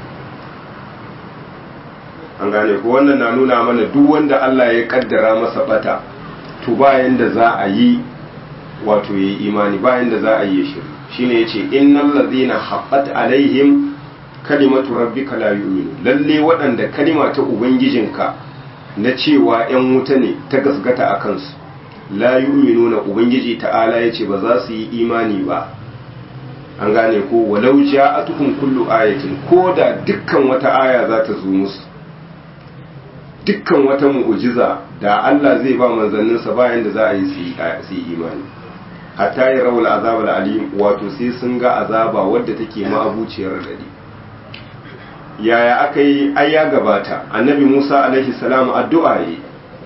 A: an gane ko wannan na nuna mana duk wanda Allah ya kaddara masa bata to bayan da za a yi wato yayi imani bayan da za a yi shi shine yace innal ladhina haqqat alaihim kalimatu rabbika la yu'minu lalle waɗanda kalima ta ubangijinka na cewa ‘yan wuta ne ta gasgata a kansu la yu'minu na ubangiji ta'ala ya ce ba za su yi imani ba an gane ko walau ja'atuhum kullu ayatin ko da dukkan wata aya za ta zo musu dukkan wata mu'ujiza da Allah zai ba manzanninsa bayan da za a yi su yi imani hatta yi rawul azab alim wato sai sun ga azaba wadda take ma'abuciyar radadi yaya aka yi ai ya gabata annabi Musa alaihi salam addu'a yi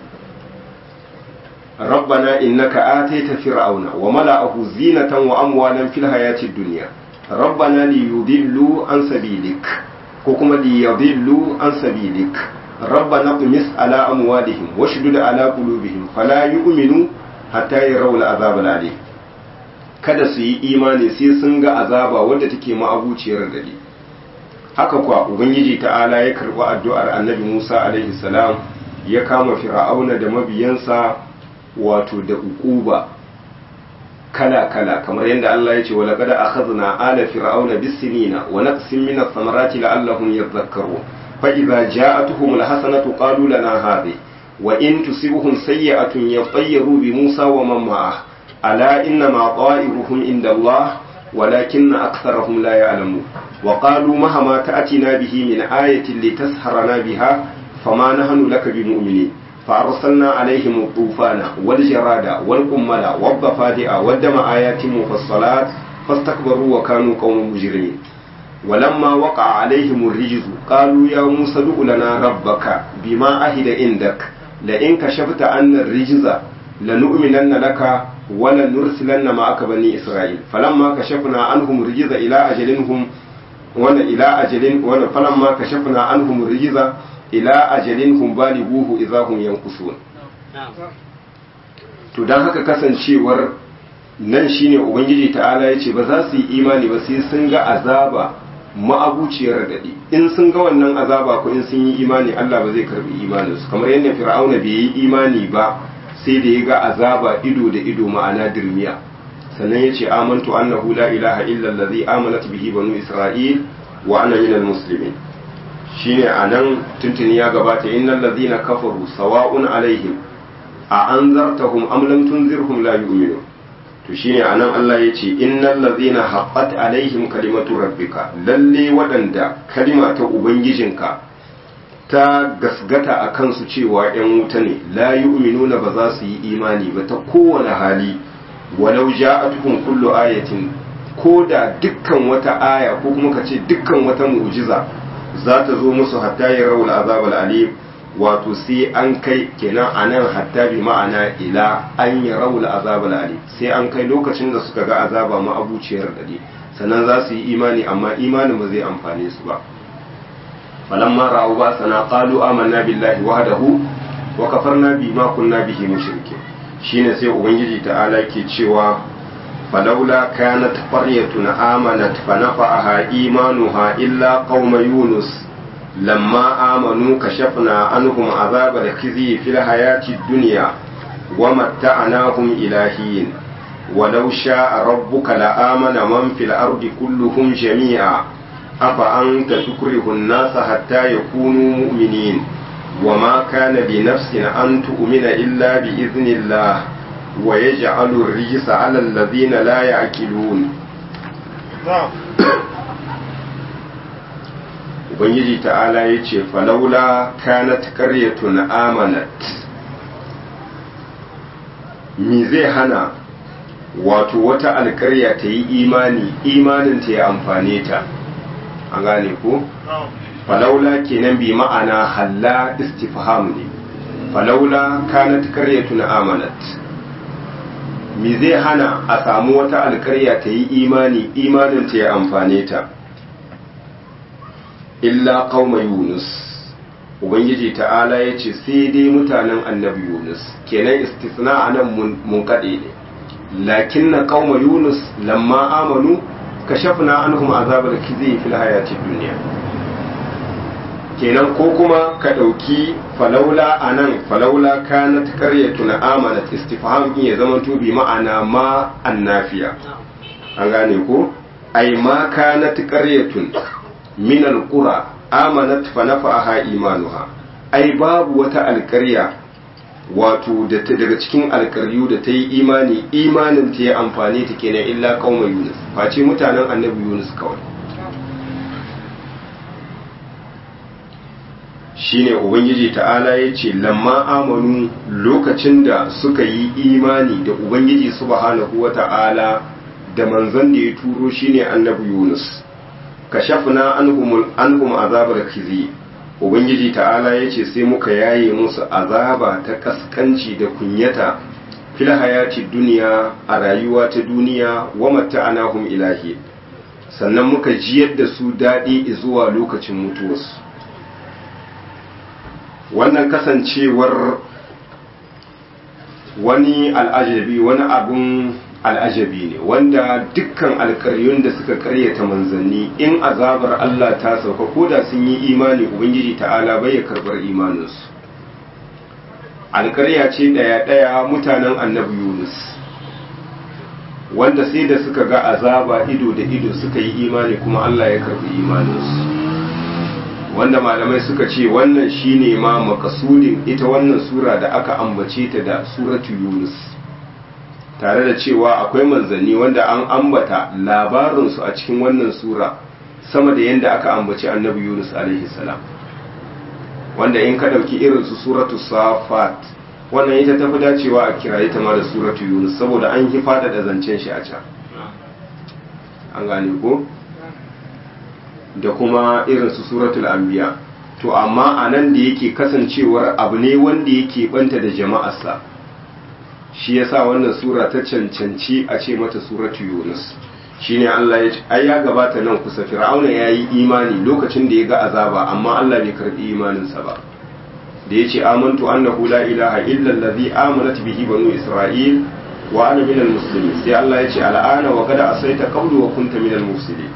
A: rabbana innaka ataita fir'auna wa mala'ahu zinatan wa amwalan fil hayati dunya rabbana liyudillu an sabilik ko kuma liyudillu an sabilik rabbana qumis ala amwalihim washdud ala qulubihim fala yu'minu hatta yarawul azab alim kada su yi imani sai sun ga azaba wadda take ma'abuciyar dadi haka kuwa ubangiji ta'ala ya karɓi addu'ar annabi musa alaihi salam ya kama fir'auna da mabiyansa wato da ukuba kala-kala kamar yadda Allah ya ce wa laqad akhadna ala fir'auna bis-sinina wa naqsin min ath-thamarati la'allahum yadhakkarun fa idza ja'atuhum al-hasanatu qalu lana hadhi wa in tusibhum sayyi'atun yatayyaru bi Musa wa man ma'ah ala inna ma ta'iruhum inda Allah ولكن أكثرهم لا يعلمون وقالوا مهما تأتنا به من آية لتسحرنا بها فما نحن لك بمؤمنين فأرسلنا عليهم الطوفان والجراد والقمل والضفادع والدم آيات مفصلات فاستكبروا وكانوا قوم مجرمين ولما وقع عليهم الرجز قالوا يا موسى ادع لنا ربك بما عهد عندك لئن كشفت عن الرجز لنؤمنن لك wala nursilanna ma'aka bani isra'il falamma kashafna anhum rijza ila ajalinhum wala ila ajalin wala falamma kashafna anhum rijza ila ajalinhum balighuhu idza hum yanqusun to dan haka kasancewar nan shine ubangiji ta'ala yace ba za su yi imani ba sai sun ga azaba ma'abuciyar radadi in sun ga wannan azaba ko in sun yi imani Allah ba zai karbi imaninsu kamar yadda fir'auna bai yi imani ba sai da ya ga azaba ido da ido ma'ana dirmiya sannan ya ce amantu annahu la ilaha illa allazi amanat bihi banu isra'il wa ana minal muslimin shine anan tuntuni ya gabata innal ladhina kafaru sawa'un alaihim a anzartahum am lam tunzirhum la yu'minun to shine anan Allah ya ce innal ladhina haqqat alaihim kalimatu rabbika lalle waɗanda kalima ta ubangijinka ta gasgata a kansu cewa ‘yan wuta ne, la yu'minuna ba za su yi imani ba ta kowane hali, walau ja'atuhum kullu ayatin ko da dukkan wata aya ko kuma ka ce dukkan wata mu'jiza za ta zo musu hatta ya rawul azab alim wato sai an kai kenan anan hatta bi ma'ana ila an ya rawul azab alim sai an kai lokacin da suka ga azaba ma abuciyar dade sannan za su yi imani amma imanin ba zai amfane su ba فلما رأوا بأسنا قالوا آمنا بالله وحده وكفرنا بما كنا به مشركين shine sai ubangiji ta'ala ke cewa falaula kanat qaryatun amanat fa nafa'aha imanuha illa qauma yunus lamma amanu kashafna anhum azaba al-khizi fil hayati dunya wa matta'nahum ilahin ولو شاء ربك لآمن من في الأرض كلهم جميعا أفأنت تكره الناس حتى يكونوا مؤمنين وما كان لنفس أن تؤمن إلا بإذن الله ويجعل الرجس على الذين لا يعقلون Ubangiji ta'ala ya ce, Falaula kanat karyatun amanat, mi zai hana wato wata alkarya ta yi imani, imanin ta ya amfane ta, an gane ko? falaula kenan bi ma'ana halla istifham ne falaula kanat karyatun amanat me zai hana a samu wata alkarya ta yi imani imanin ta ya amfane ta illa qauma yunus ubangiji ta'ala ya ce sai dai mutanen annabi yunus kenan istisna anan mun kaɗe ne lakin na qauma yunus lamma amanu kashafna anhum azabar kizi fil hayati duniya kenan ko kuma ka ɗauki falaula a nan falaula kanat karyatu na amanat istifham in ya zama bi ma'ana ma annafiya an gane ko ai ma kanat karyatun min alqura amanat fa nafa'aha imanuha ai babu wata alƙarya wato daga cikin alƙaryu da ta yi imani imanin ta ya amfani ta kenan illa qauma yunus face mutanen annabi yunus kawai shine ubangiji ta'ala ya ce lamma amanu lokacin da suka yi imani da ubangiji subhanahu wa ta'ala da manzon da ya turo shine annabi yunus kashafna anhum anhum azabar khizi ubangiji ta'ala ya ce sai muka yaye musu azaba ta kaskanci da kunyata fil hayati duniya a rayuwa ta duniya wa matta'anahum ilahi sannan muka jiyar da su daɗi zuwa lokacin mutuwarsu wannan kasancewar wani al'ajabi wani abun al'ajabi ne wanda dukkan alkaryun da suka karyata manzanni in azabar Allah ta sauka ko da sun yi imani ubangiji ta'ala bai ya karbar imaninsu alkarya ce ɗaya-ɗaya mutanen annabi yunus wanda sai da suka ga azaba ido da ido suka yi imani kuma Allah ya karbi imaninsu wanda malamai suka ce wannan shine ma makasudin ita wannan sura da aka ambace ta da suratu yunus tare da cewa akwai manzanni wanda an ambata labarinsu a cikin wannan sura sama da yadda aka ambaci annabi yunus alaihi salam wanda in ka ɗauki irin su suratu safat wannan ita tafi dacewa a kiraye ta ma da suratu yunus saboda an yi faɗaɗa zancen shi a can an gane ko da kuma irin su suratul anbiya to amma a nan da yake kasancewar abu ne wanda yake banta da jama'arsa shi yasa wannan sura ta cancanci a ce mata suratu yunus shine Allah ya ce ai ya gabata nan kusa fir'auna yayi imani lokacin da ya ga azaba amma Allah bai karbi imaninsa ba da yace amantu annahu la ilaha illa allazi amanat bihi banu isra'il wa ana minal muslimin sai Allah ya ce al'ana wa qad asaita qablu wa kunta minal mufsidin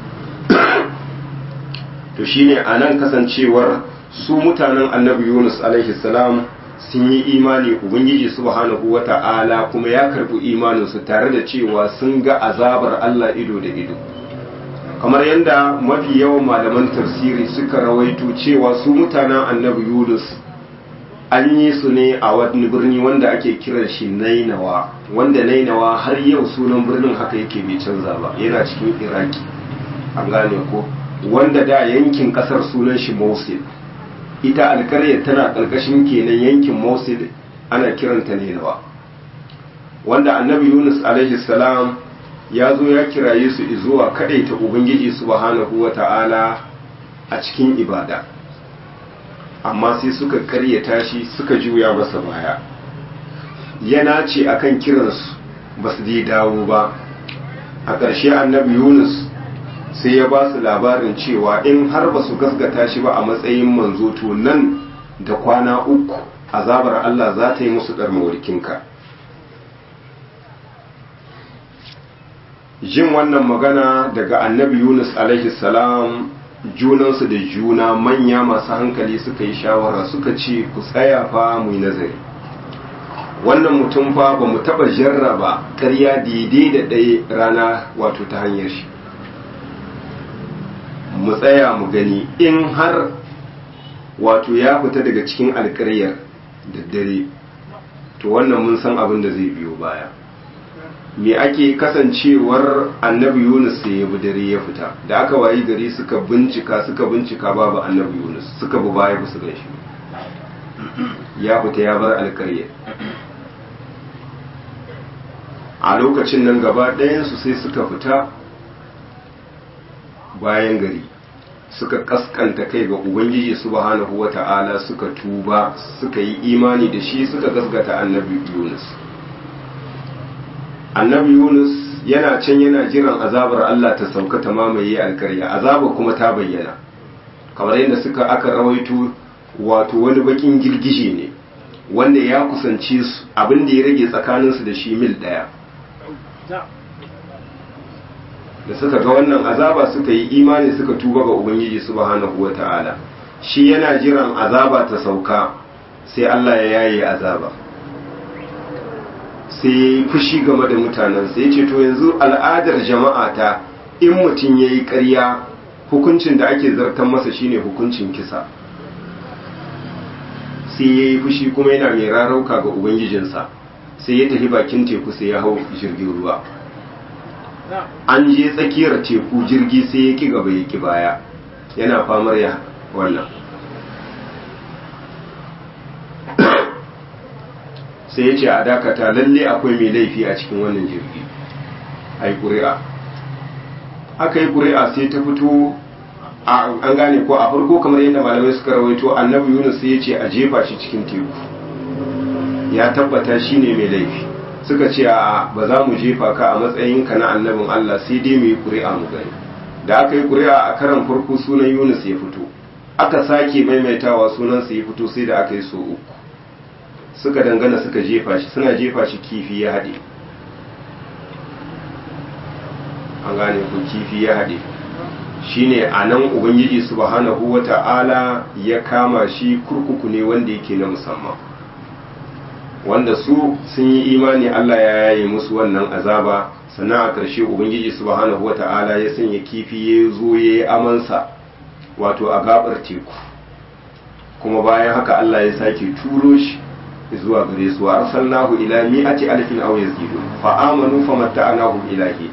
A: to shine anan kasancewar su mutanen annabi Yunus alaihi salam sun yi imani ubangiji subhanahu wata'ala kuma ya karbi imaninsu tare da cewa sun ga azabar Allah ido da ido kamar yadda mafi yawan malaman tafsiri suka rawaito cewa su mutanen annabi Yunus an yi su ne a wani birni wanda ake kiran shi Nainawa wanda Nainawa har yau sunan birnin haka yake bai canza ba yana cikin Iraki an gane ko wanda da yankin kasar sunan shi Mosul ita alkaryar tana ƙarƙashin kenan yankin Mosul ana kiranta Ninawa wanda annabi Yunus alaihi salam ya zo ya kiraye su zuwa kadaita ubangiji subhanahu wata'ala a cikin ibada amma sai suka karyata shi suka juya masa baya yana ce akan kiransu ba su dai dawo ba a ƙarshe annabi Yunus sai ya ba su labarin cewa in har ba su gasgata shi ba a matsayin manzo to nan da kwana uku azabar Allah za ta yi musu ɗar mawarkinka jin wannan magana daga annabi yunus alaihi salam junansu da juna manya masu hankali suka yi shawara suka ce ku tsaya fa mu yi nazari wannan mutum fa ba mu taɓa jarraba ƙarya daidai da ɗaya rana wato ta hanyar shi mu tsaya mu gani in har wato ya fita daga cikin alƙaryar da dare to wannan mun san abin da zai biyo baya me ake kasancewar annabi yunus sai ya bi dare ya fita da aka wayi gari suka bincika suka bincika babu annabi yunus suka bi baya ba su gan shi ya fita ya bar alƙaryar a lokacin nan gaba ɗayansu sai suka fita bayan gari suka kaskanta kai ga ubangiji subhanahu wata'ala suka tuba suka yi imani da shi suka gasgata annabi yunus annabi yunus yana can yana jiran azabar allah ta sauka ta mamaye alkarya azaba kuma ta bayyana kamar yadda suka aka rawaito wato wani bakin girgije ne wanda ya kusanci su abin da ya rage tsakaninsu da shi mil ɗaya da suka ga wannan azaba suka yi imani suka tuba ga ubangiji subhanahu wata'ala shi yana jiran azaba ta sauka sai Allah ya yaye azaba sai ya yi fushi game da mutanen sai ya ce to yanzu al'adar jama'a ta in mutum ya yi ƙarya hukuncin da ake zartan masa shine hukuncin kisa sai ya yi fushi kuma yana mai rarauka ga ubangijinsa sai ya tafi bakin teku sai ya hau jirgin ruwa an je tsakiyar teku jirgi sai ya ki gaba ya ki baya yana famar ya wannan sai ya ce a dakata lalle akwai mai laifi a cikin wannan jirgi a yi ƙuri'a aka yi ƙuri'a sai ta fito an gane ko a farko kamar yadda malamai suka rawaito annabi yunus sai ya ce a jefa shi cikin teku ya tabbata shi ne mai laifi suka ce a ba za mu jefa ka a matsayinka na annabin Allah sai dai mu yi ƙuri'a mu gani da aka yi ƙuri'a a karan farko sunan Yunus ya fito aka sake maimaitawa sunansa ya fito sai da aka yi so uku suka dangana suka jefa shi suna jefa shi kifi ya haɗe an gane ku kifi ya haɗe shine a nan ubangiji subhanahu wata'ala ya kama shi kurkuku ne wanda yake na musamman wanda su sun yi imani Allah ya yaye musu wannan azaba sannan a ƙarshe ubangiji subhanahu wata'ala ya sanya kifi ya zo ya yi amansa wato a gabar teku kuma bayan haka Allah ya sake turo shi zuwa gare su wa arsalnahu ila mi'ati alfin aw yazidu fa amanu famatta'nahum ilahi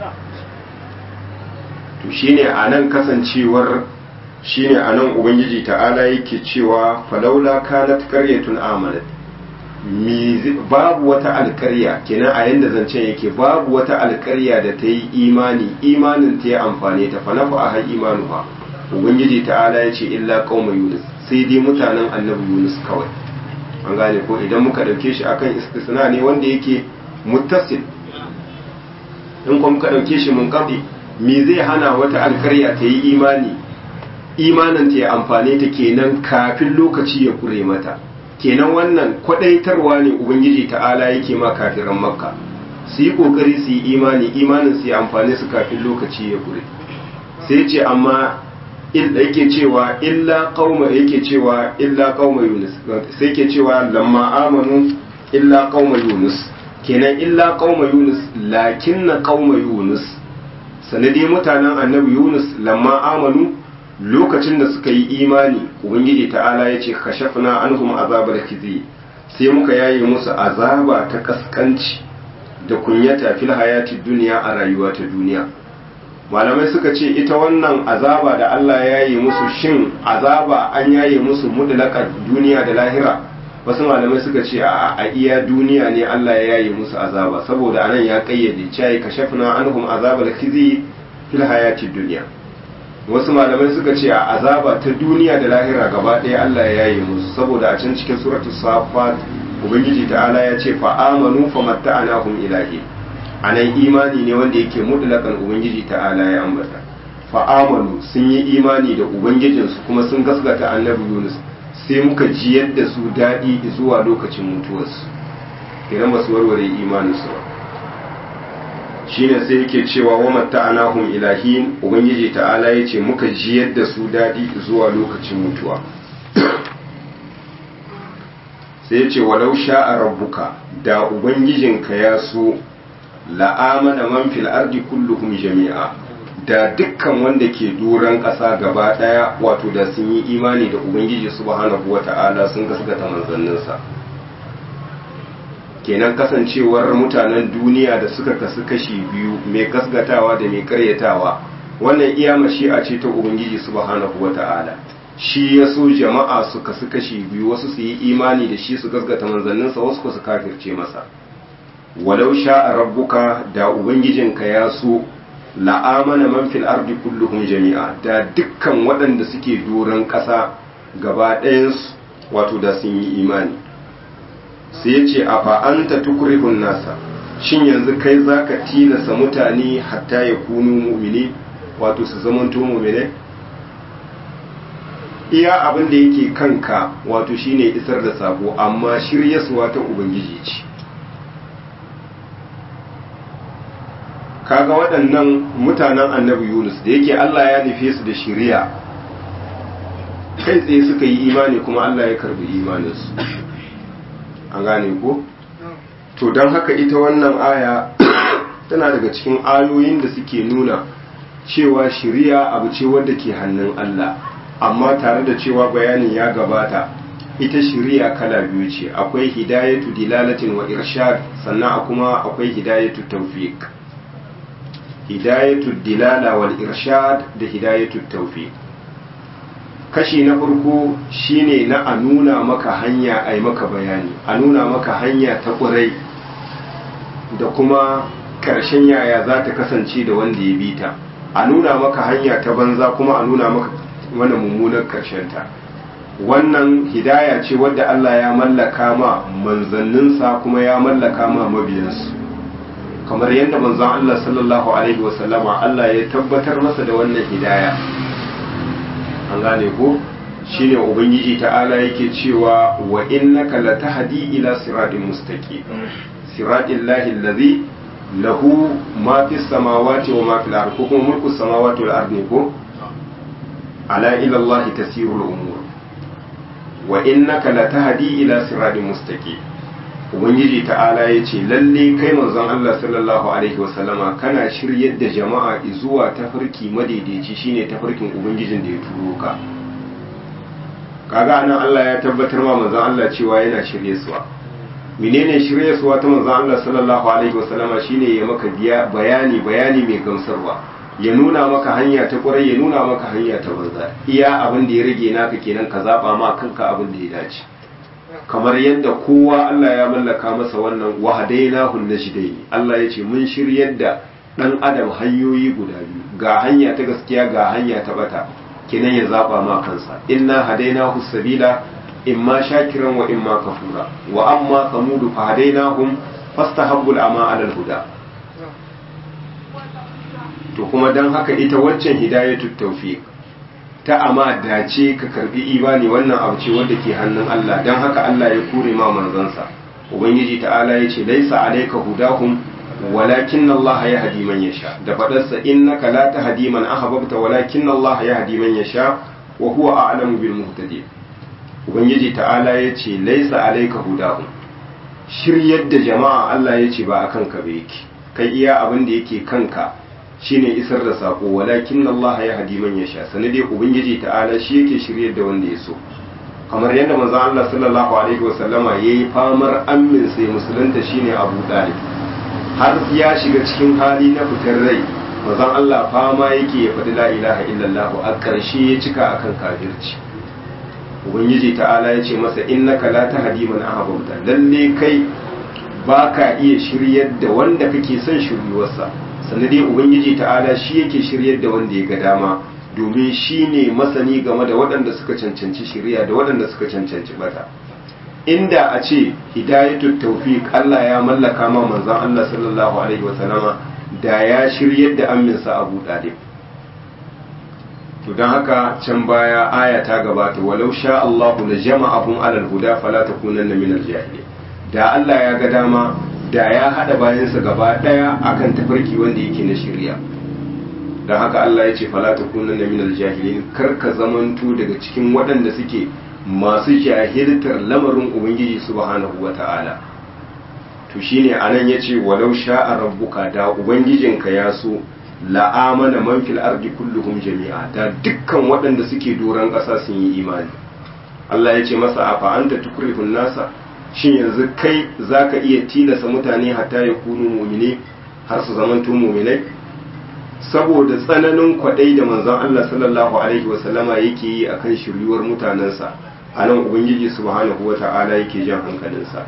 A: to shine anan kasancewar shine anan ubangiji ta'ala yake cewa falaula kanat qaryatun amanat babu wata alkarya kenan a yanda zancen yake babu wata alkarya da ta yi imani imanin ta yi amfani ta fanafa a har imanu ba ubangiji ta'ala ya ce illa qauma yunus sai dai mutanen annabi yunus kawai an gane ko idan muka dauke shi akan istisna ne wanda yake muttasil in kuma muka dauke shi mun kafi me zai hana wata alkarya ta yi imani imanin ta yi amfani ta kenan kafin lokaci ya kure mata kenan wannan kwadaitarwa ne ubangiji ta'ala yake ma kafiran makka su yi kokari su yi imani imanin su yi amfani su kafin lokaci ya gure sai ce amma yake cewa illa qauma yake cewa illa qauma yunus sai yake cewa lamma amanu illa qauma yunus kenan illa qauma yunus lakinna qauma yunus sanadi mutanen annabi yunus lamma amanu lokacin da suka yi imani ubangiji ta'ala ya ce kashafna anhum azabar khizi sai muka yaye musu azaba ta kaskanci da kunyata fil hayati duniya a rayuwa ta duniya malamai suka ce ita wannan azaba da Allah ya yaye musu shin azaba an yaye musu mutlaqan duniya da lahira wasu malamai suka ce a a iya duniya ne Allah ya yaye musu azaba saboda anan ya kayyade cewa kashafna anhum azabar khizi fil hayati duniya wasu malamai suka ce a azaba ta duniya da lahira gaba ɗaya Allah ya yaye musu saboda a can cikin suratu safat ubangiji ta'ala ya ce fa amanu fa matta'anahum ilahi anan imani ne wanda yake mutlaqan ubangiji ta'ala ya ambata fa amanu sun yi imani da ubangijinsu kuma sun gaskata annabi Yunus sai muka ji yadda su daɗi zuwa lokacin mutuwarsu idan ba su warware imaninsu ba shine sai yake cewa wa matta'anahum ilahin ubangiji ta'ala yace muka jiyar da su dadi zuwa lokacin mutuwa sai yace walau sha'a rabbuka da ubangijinka ya so la'amana man fil ardi kulluhum jami'a da dukkan wanda ke doron ƙasa gaba ɗaya wato da sun yi imani da ubangiji subhanahu wata'ala sun gaskata manzanninsa kenan kasancewar mutanen duniya da suka kasu kashi biyu mai gasgatawa da mai karyatawa wannan iya mashi'a ce ta ubangiji subhanahu wata'ala shi ya so jama'a su kasu kashi biyu wasu su yi imani da shi su gasgata manzanninsa wasu su kafirce masa walau sha'a rabbuka da ubangijinka ya so la'amana man fil ardi kulluhum jami'a da dukkan waɗanda suke doron ƙasa gaba ɗayansu wato da sun yi imani sai ce a fa'anta tukurihun nasa shin yanzu kai za ka tilasa mutane hatta ya kunu mumini wato su zamanto mumine iya abin da yake kanka wato shine isar da sako amma shiryaswa ta ubangiji ce kaga waɗannan mutanen annabi yunus da yake allah ya nufe su da shiriya kai tsaye suka yi imani kuma allah ya karbi imaninsu an gane ko to don haka ita wannan aya tana daga cikin ayoyin da suke nuna cewa shiriya abu ce wadda ke hannun Allah amma tare da cewa bayanin ya gabata ita shiriya kala biyu ce akwai hidayatu dilalatin wa irshad sannan kuma akwai hidayatu tawfiq hidayatu dilala wal irshad da hidayatu tawfiq kashi na farko shine na a nuna maka hanya a yi maka bayani a nuna maka hanya ta ƙurai da kuma ƙarshen yaya za ta kasance da wanda ya bi ta a nuna maka hanya ta banza kuma a nuna maka wani mummunan ta wannan hidaya ce wadda Allah ya mallaka ma manzanninsa kuma ya mallaka ma mabiyansu kamar yadda manzon Allah sallallahu alaihi wasallama Allah ya tabbatar masa da wannan hidaya an gane ko shine ubangiji ta'ala yake cewa wa innaka latahdi ila siratin mustaqim siratil lahi allazi lahu ma fis samawati wa ma fil ardi ko kuma mulku samawati wal ardi ko ala ila allah tasirul umur wa innaka latahdi ila siratin mustaqim ubangiji ta'ala yace lalle kai manzon Allah sallallahu alaihi wasallama kana shiryar da jama'a zuwa tafarki madaidaici shine tafarkin ubangijin da ya turo ka kaga anan Allah ya tabbatar ma manzon Allah cewa yana shirye suwa menene shirye suwa ta manzon Allah sallallahu alaihi wasallama shine ya maka biya bayani bayani mai gamsarwa ya nuna maka hanya ta kwarai ya nuna maka hanya ta banza iya abin da ya rage naka kenan ka zaba ma kanka abin da ya dace kamar yadda kowa Allah ya mallaka masa wannan wahadainahu najdaini Allah ya ce mun shiryar da dan adam hanyoyi guda biyu ga hanya ta gaskiya ga hanya ta bata kenan ya zaba ma kansa inna hadainahu sabila imma shakiran wa imma kafura wa amma samudu fa hadainahum fastahabbul ama ala huda to kuma dan haka ita waccan hidayatut tawfiq ta ama dace ka karbi imani wannan abu ce wanda ke hannun Allah dan haka Allah ya kure ma manzansa ubangiji ta'ala yace laisa alayka hudahum walakin Allah yahdi man yasha da fadarsa innaka la tahdi man ahbabta walakin Allah yahdi man yasha wa huwa a'lamu bil muhtadin ubangiji ta'ala yace laisa alayka hudahum shiryar da jama'a Allah yace ba akan ka ba yake kai iya abin da yake kanka shine isar da sako walakin Allah ya hadi man yasha sanade ubangiji ta'ala shi yake shiryar da wanda ya so kamar yadda manzo Allah sallallahu alaihi wasallama yayi famar ammin sai musulunta shine Abu Talib har ya shiga cikin hali na fitar rai manzo Allah fama yake ya faɗi la ilaha illallah a ƙarshe ya cika akan kafirci ubangiji ta'ala ya ce masa innaka la tahdi man ahbabta lalle kai baka iya shiryar da wanda kake son shiryuwarsa sannan dai ubangiji ta'ala shi yake shiryar da wanda ya ga dama domin shi ne masani game da waɗanda suka cancanci shirya da waɗanda suka cancanci bata inda a ce hidayatul tawfiq Allah ya mallaka ma manzon Allah sallallahu alaihi wasallama da ya shiryar da aminsa Abu Talib to dan haka can baya aya ta gabata walau sha Allahu la jama'ahum alal huda fala takunanna minal jahilin da Allah ya ga dama da ya hada bayansa gaba daya akan tafarki wanda yake na shirya da haka Allah ya ce fala takuna na minal jahilin kar ka zamanto daga cikin waɗanda suke masu jahiltar lamarin ubangiji subhanahu wata'ala to shine anan yace walau sha'a rabbuka da ubangijinka ya so la'amana man fil ardi kulluhum jami'a da dukkan waɗanda suke doron ƙasa sun yi imani Allah ya ce masa afa anta tukrihun nasa shin yanzu kai zaka iya tilasa mutane hatta ya kunu mu'mine har su zamanto mu'minai saboda tsananin kwaɗai da manzon Allah sallallahu alaihi wasallama yake yi akan shiryuwar mutanensa a nan ubangiji subhanahu wata'ala yake jan hankalinsa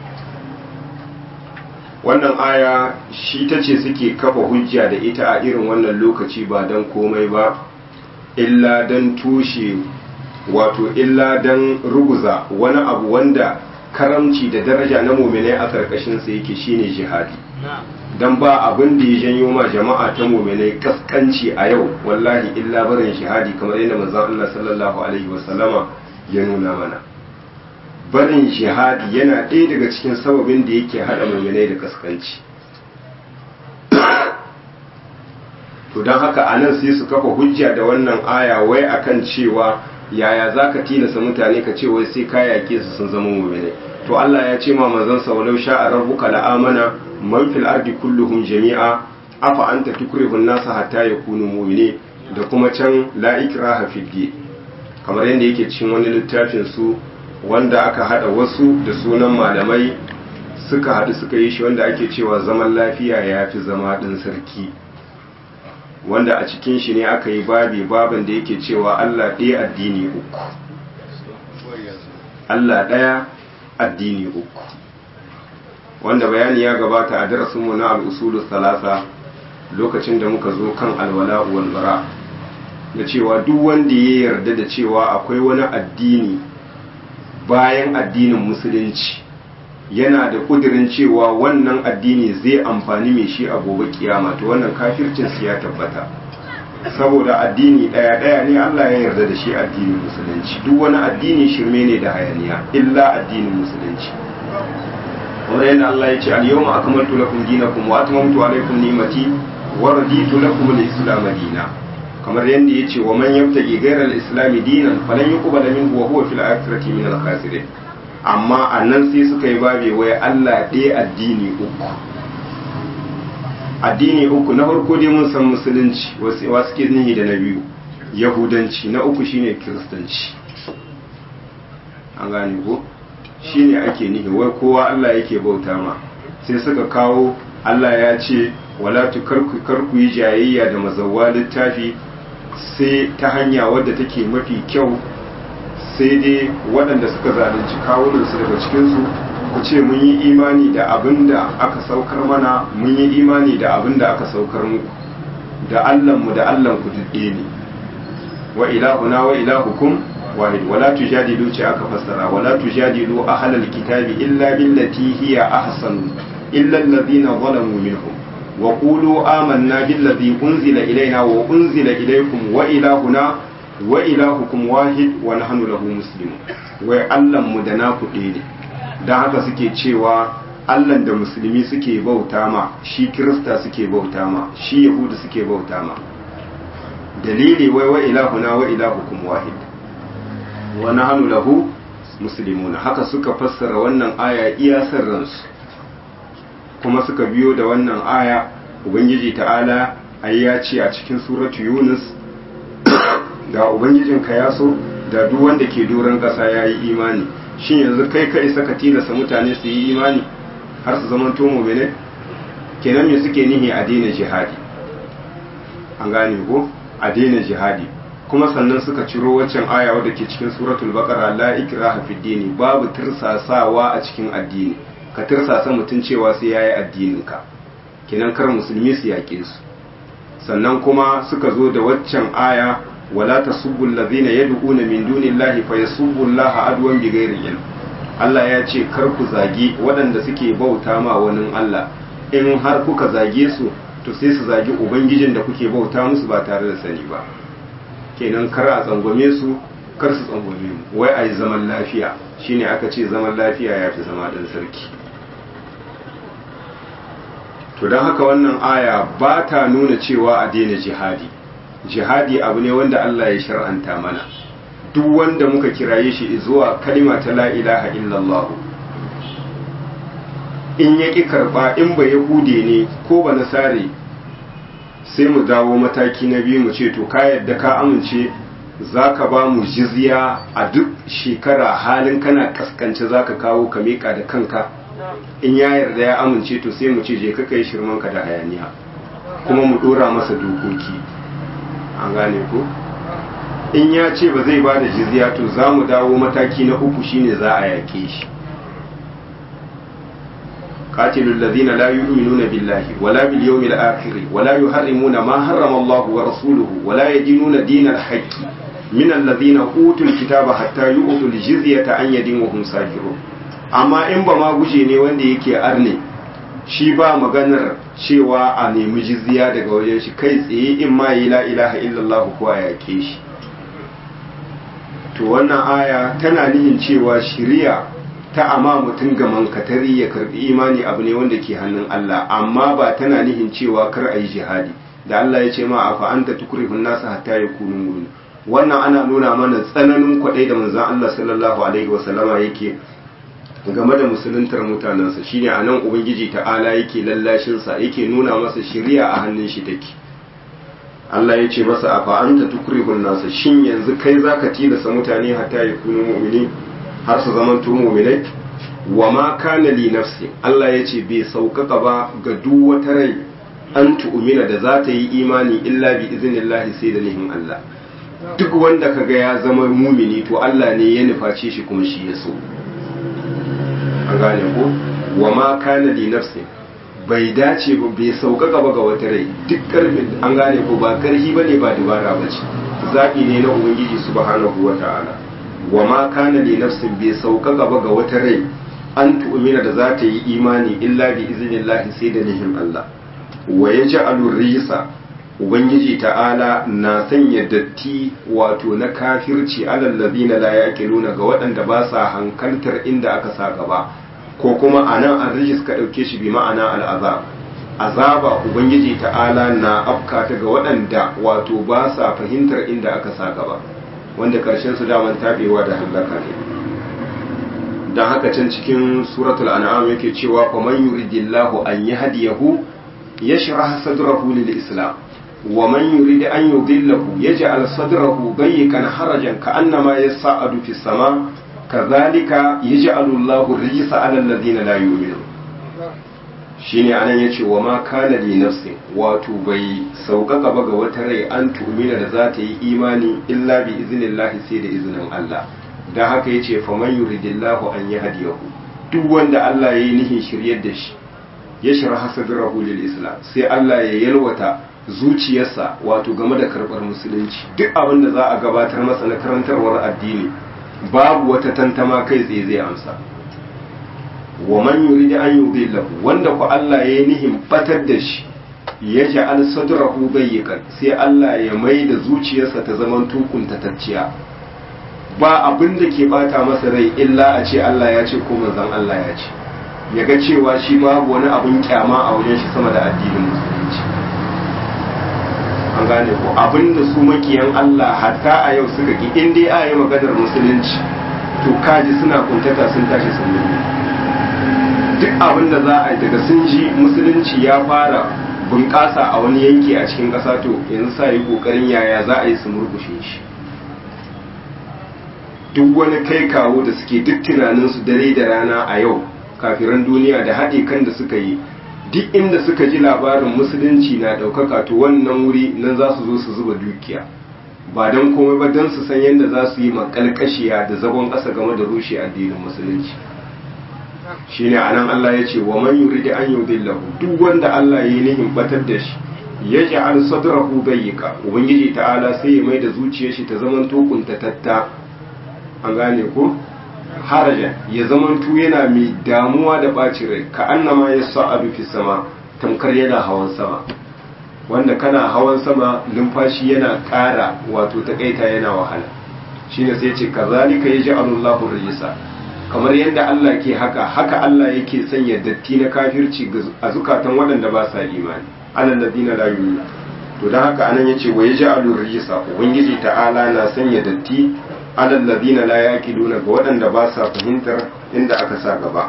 A: wannan aya shi ta ce suke kafa hujja da ita a irin wannan lokaci ba don komai ba illa don tushe wato illa don ruguza wani abu wanda karamci da daraja na muminai a karkashinsa yake shine jihadi don ba abin da ya janyo ma jama'a ta muminai kaskanci a yau wallahi illa barin jihadi kamar yadda manzon Allah sallallahu alaihi wasallama ya nuna mana barin jihadi yana ɗaya daga cikin sababin da yake haɗa muminai da kaskanci to don haka a nan sai su kafa hujja da wannan aya wai akan cewa yaya za ka tilasa mutane ka ce wai sai ka yaƙe su sun zama muminai to Allah ya ce ma manzon sa walau sha'a rabbuka la'amana man fil ardi kulluhum jami'a afa anta tukrihu an-nasa hatta yakunu mu'minin da kuma can la ikraha fid din kamar yadda yake cikin wani littafin su wanda aka hada wasu da sunan malamai suka hadu suka yi shi wanda ake cewa zaman lafiya ya fi zama ɗin sarki wanda a cikin shi ne aka yi babi baban da yake cewa Allah ɗaya addini uku Allah ɗaya addini uku wanda bayani ya gabata a darasinmu na al'usulu salasa lokacin da muka zo kan alwala wal bara da cewa duk wanda ya yarda da cewa akwai wani addini bayan addinin musulunci yana da kudirin cewa wannan addini zai amfani mai shi a gobe kiyama to wannan kafircin su ya tabbata saboda addini daya daya ne Allah ya yarda da shi addinin musulunci duk wani addini shirme ne da hayaniya illa addinin musulunci kamar yadda Allah ya ce al-yawma akmaltu lakum dinakum wa atmamtu alaykum ni'mati wa raditu lakum al-islam dinan kamar yadda ya ce wa man yabtagi ghayra al-islam dinan falan yuqbala minhu wa huwa fil akhirati min al-khasirin amma annan sai suka yi babe wai Allah ɗaya addini uku addini uku na farko dai mun san musulunci wasu suke nihi da na biyu yahudanci na uku shine kiristanci an gane ko shine ake nihi wai kowa Allah yake bauta ma sai suka kawo Allah ya ce wala tu karku yi jayayya da mazawwa littafi sai ta hanya wadda take mafi kyau sai dai waɗanda suka zalunci kawunansu daga cikinsu ku ce mun yi imani da abin da aka saukar mana mun yi imani da abin da aka saukar muku da allanmu da allanku dudde ne wa ilahuna wa ilahukum wahid wala tujadilu ce aka fassara wala tujadilu ahlal kitabi illa billati hiya ahsanu illa alladhina zalamu minhum wa qulu amanna billadhi unzila ilayna wa unzila ilaykum wa ilahuna wa ilahukum wahid wa nahnu lahu muslimun wai allan mu da naku ɗaya ne dan haka suke cewa allan da musulmi suke bauta ma shi kirista suke bauta ma shi yahudu suke bauta ma dalili wai wa ilahuna wa ilahukum wahid wa nahnu lahu muslimuna haka suka fassara wannan aya iya ransu kuma suka biyo da wannan aya ubangiji ta'ala ai ya ce a cikin suratu yunus da ubangijinka ya so da duk wanda ke doron ƙasa ya yi imani shin yanzu kai ka isa ka tilasta mutane su yi imani har su zama tomo mene kenan me suke nihi a daina jihadi an gane ko a daina jihadi kuma sannan suka ciro waccan aya wadda ke cikin suratul baqara la ikraha fid dini babu tirsasawa a cikin addini ka tirsasa mutum cewa sai yayi addinin ka kenan kar musulmi su yaƙe su sannan kuma suka zo da waccan aya wala tasubbu allazina yad'una min dunillahi fayasubbu allaha adwan bighairi ilm Allah ya ce kar ku zagi waɗanda suke bauta ma wani Allah in har kuka zage su to sai su zagi ubangijin da kuke bauta musu ba tare da sani ba kenan kar a tsangwame su kar su tsangwame mu wai a yi zaman lafiya shine aka ce zaman lafiya ya fi zama ɗan sarki to don haka wannan aya ba ta nuna cewa a daina jihadi jihadi abu ne wanda Allah ya shar'anta mana duk wanda muka kiraye shi zuwa kalima ta la ilaha illallah in ya ƙi karɓa in ba yahude ne ko ba nasare sai mu dawo mataki na biyu mu ce to ka yadda ka amince za ka ba mu jizya a duk shekara halin kana kaskance za ka kawo ka miƙa da kanka in ya yarda ya amince to sai mu ce je ka kai shirmanka da hayaniya kuma mu ɗora masa dokoki an gane ko in ya ce ba zai ba da jizya to za mu dawo mataki na uku shine za a yaƙe shi قاتلوا الذين لا يؤمنون بالله ولا باليوم الآخر ولا يحرمون ما حرم الله ورسوله ولا يدينون دين الحق من الذين أوتوا الكتاب حتى يؤتوا الجزية عن يد وهم صاغرون amma in ba ma guje ne wanda yake arne shi ba maganar cewa a nemi jizya daga wajen shi kai tsaye in ma yi la ilaha illallah ko a yake shi to wannan aya tana nihin cewa shiriya ta ama mutum ga mankatari ya karbi imani abu ne wanda ke hannun Allah amma ba tana nihin cewa kar a yi jihadi da Allah ya ce ma a fa'anta tukurihun nasa hatta ya kunu muni wannan ana nuna mana tsananin kwaɗai da manzan Allah sallallahu alaihi wasallama yake game da musuluntar mutanensa shine a nan ubangiji ta'ala yake lallashinsa yake nuna masa shiriya a hannun shi take Allah ya ce masa a fa'anta tukurihun nasa shin yanzu kai zaka tilasa mutane hatta ya kunu mu'mini har su zaman tu mu'minai wa ma kana li nafsi Allah ya ce bai sauƙaƙa ba ga duk wata rai an tu'mina da za ta yi imani illa bi iznillahi sai da nihin Allah duk wanda kaga ya zama mumini to Allah ne ya nuface shi kuma shi ya so an gane ko wa ma kana li nafsi bai dace ba bai sauƙaƙa ba ga wata rai duk ƙarfin an gane ko ba ƙarfi bane ba dubara bace zaɓi ne na ubangiji subhanahu wata'ala wa ma kana li nafsin bai sauƙaƙa ba ga wata rai an tu'mina da za ta yi imani illa bi iznillahi sai da nihin Allah wa yaj'alu risa ubangiji ta'ala na sanya datti wato na kafirci alal ladina la yaqiluna ga waɗanda ba sa hankaltar inda aka sa gaba ko kuma anan an rijis ka dauke shi bi ma'ana al'azab azaba ubangiji ta'ala na afka ta ga waɗanda wato ba sa fahimtar inda aka sa gaba wanda karshen su daman tabewa da halaka ne dan haka can cikin suratul an'am yake cewa faman yuridillahu an yahdiyahu yashrah sadrahu lil islam ومن يريد أن يضله يجعل صدره ضيقا حرجا كأنما يصعد في السماء كذلك يجعل الله الرجس على الذين لا يؤمنون shine anan yace wa ma kana li nafsi wato bai sauƙaƙa ba ga wata rai an tu'mina da za ta yi imani illa bi iznillahi sai da izinin Allah dan haka yace fa man yuridillahu an yahdiyahu duk wanda Allah yayi nihin shiryar da shi ya shirha sadrahu lil islam sai Allah ya yalwata zuciyarsa wato game da karɓar musulunci duk abin da za a gabatar masa na karantarwar addini babu wata tantama kai tsaye zai amsa wa man yuridu an yudillahu wanda ku Allah ya yi nihin batar da shi ya ja'al sadrahu bayyikan sai Allah ya mai da zuciyarsa ta zaman tukun tacciya ba abin da ke bata masa rai illa a ce Allah ya ce ko manzon Allah ya ce ya ga cewa shi babu wani abun kyama a wajen shi sama da addinin musulunci an gane ko abinda su makiyan Allah hatta a yau suka ki in dai a yi maganar musulunci to kaji suna kuntata sun tashi sun yi duk abin da za a yi daga sun ji musulunci ya fara bunƙasa a wani yanki a cikin ƙasa to yanzu sa yi ƙoƙarin yaya za a yi su murkushe shi duk wani kai kawo da suke duk tunaninsu dare da rana a yau kafiran duniya da haɗe kan da suka yi duk inda suka ji labarin musulunci na ɗaukaka to wannan wuri nan za su zo su zuba dukiya ba don komai ba don su san yadda za su yi makalkashiya da zagon ƙasa game da rushe addinin musulunci shine anan Allah ya ce wa man yuridu an yudillahu duk wanda Allah ya yi nihin batar da shi ya ja'al sadrahu dayyika ubangiji ta'ala sai ya mai da zuciyar shi ta zaman tukunta tatta an gane ko harajan ya zamantu yana mai damuwa da ɓacin rai ka annama ya sa'adu fi sama tamkar yana hawan sama wanda kana hawan sama numfashi yana ƙara wato takaita yana wahala shine sai ce kazalika yaji Allahu rijisa kamar yadda Allah ke haka haka Allah yake sanya datti na kafirci a zukatan waɗanda ba sa imani alal ladina la yu'minu to dan haka anan yace wa yaj'alu rijsa ubangiji ta'ala na sanya datti alal ladina la yaqiluna ga waɗanda ba sa fahimtar inda aka sa gaba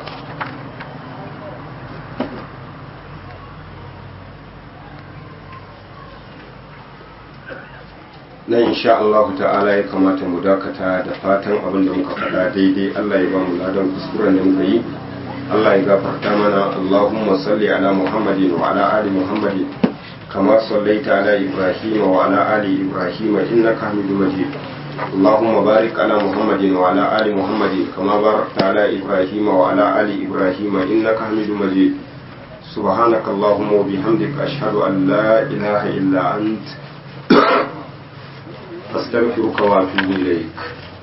A: nan insha Allah ta'ala ya kamata mu dakata da fatan abin da muka faɗa daidai Allah ya ba mu ladan kuskuren da muka yi Allah ya gafarta mana Allahumma salli ala Muhammadin wa ala ali Muhammadin kama sallaita ala Ibrahim wa ala ali Ibrahim innaka Hamidum Majid اللهم بارك على محمد وعلى آل محمد كما باركت على إبراهيم وعلى آل إبراهيم إنك حميد مجيد سبحانك اللهم وبحمدك أشهد أن لا إله إلا أنت أستغفرك وأتوب إليك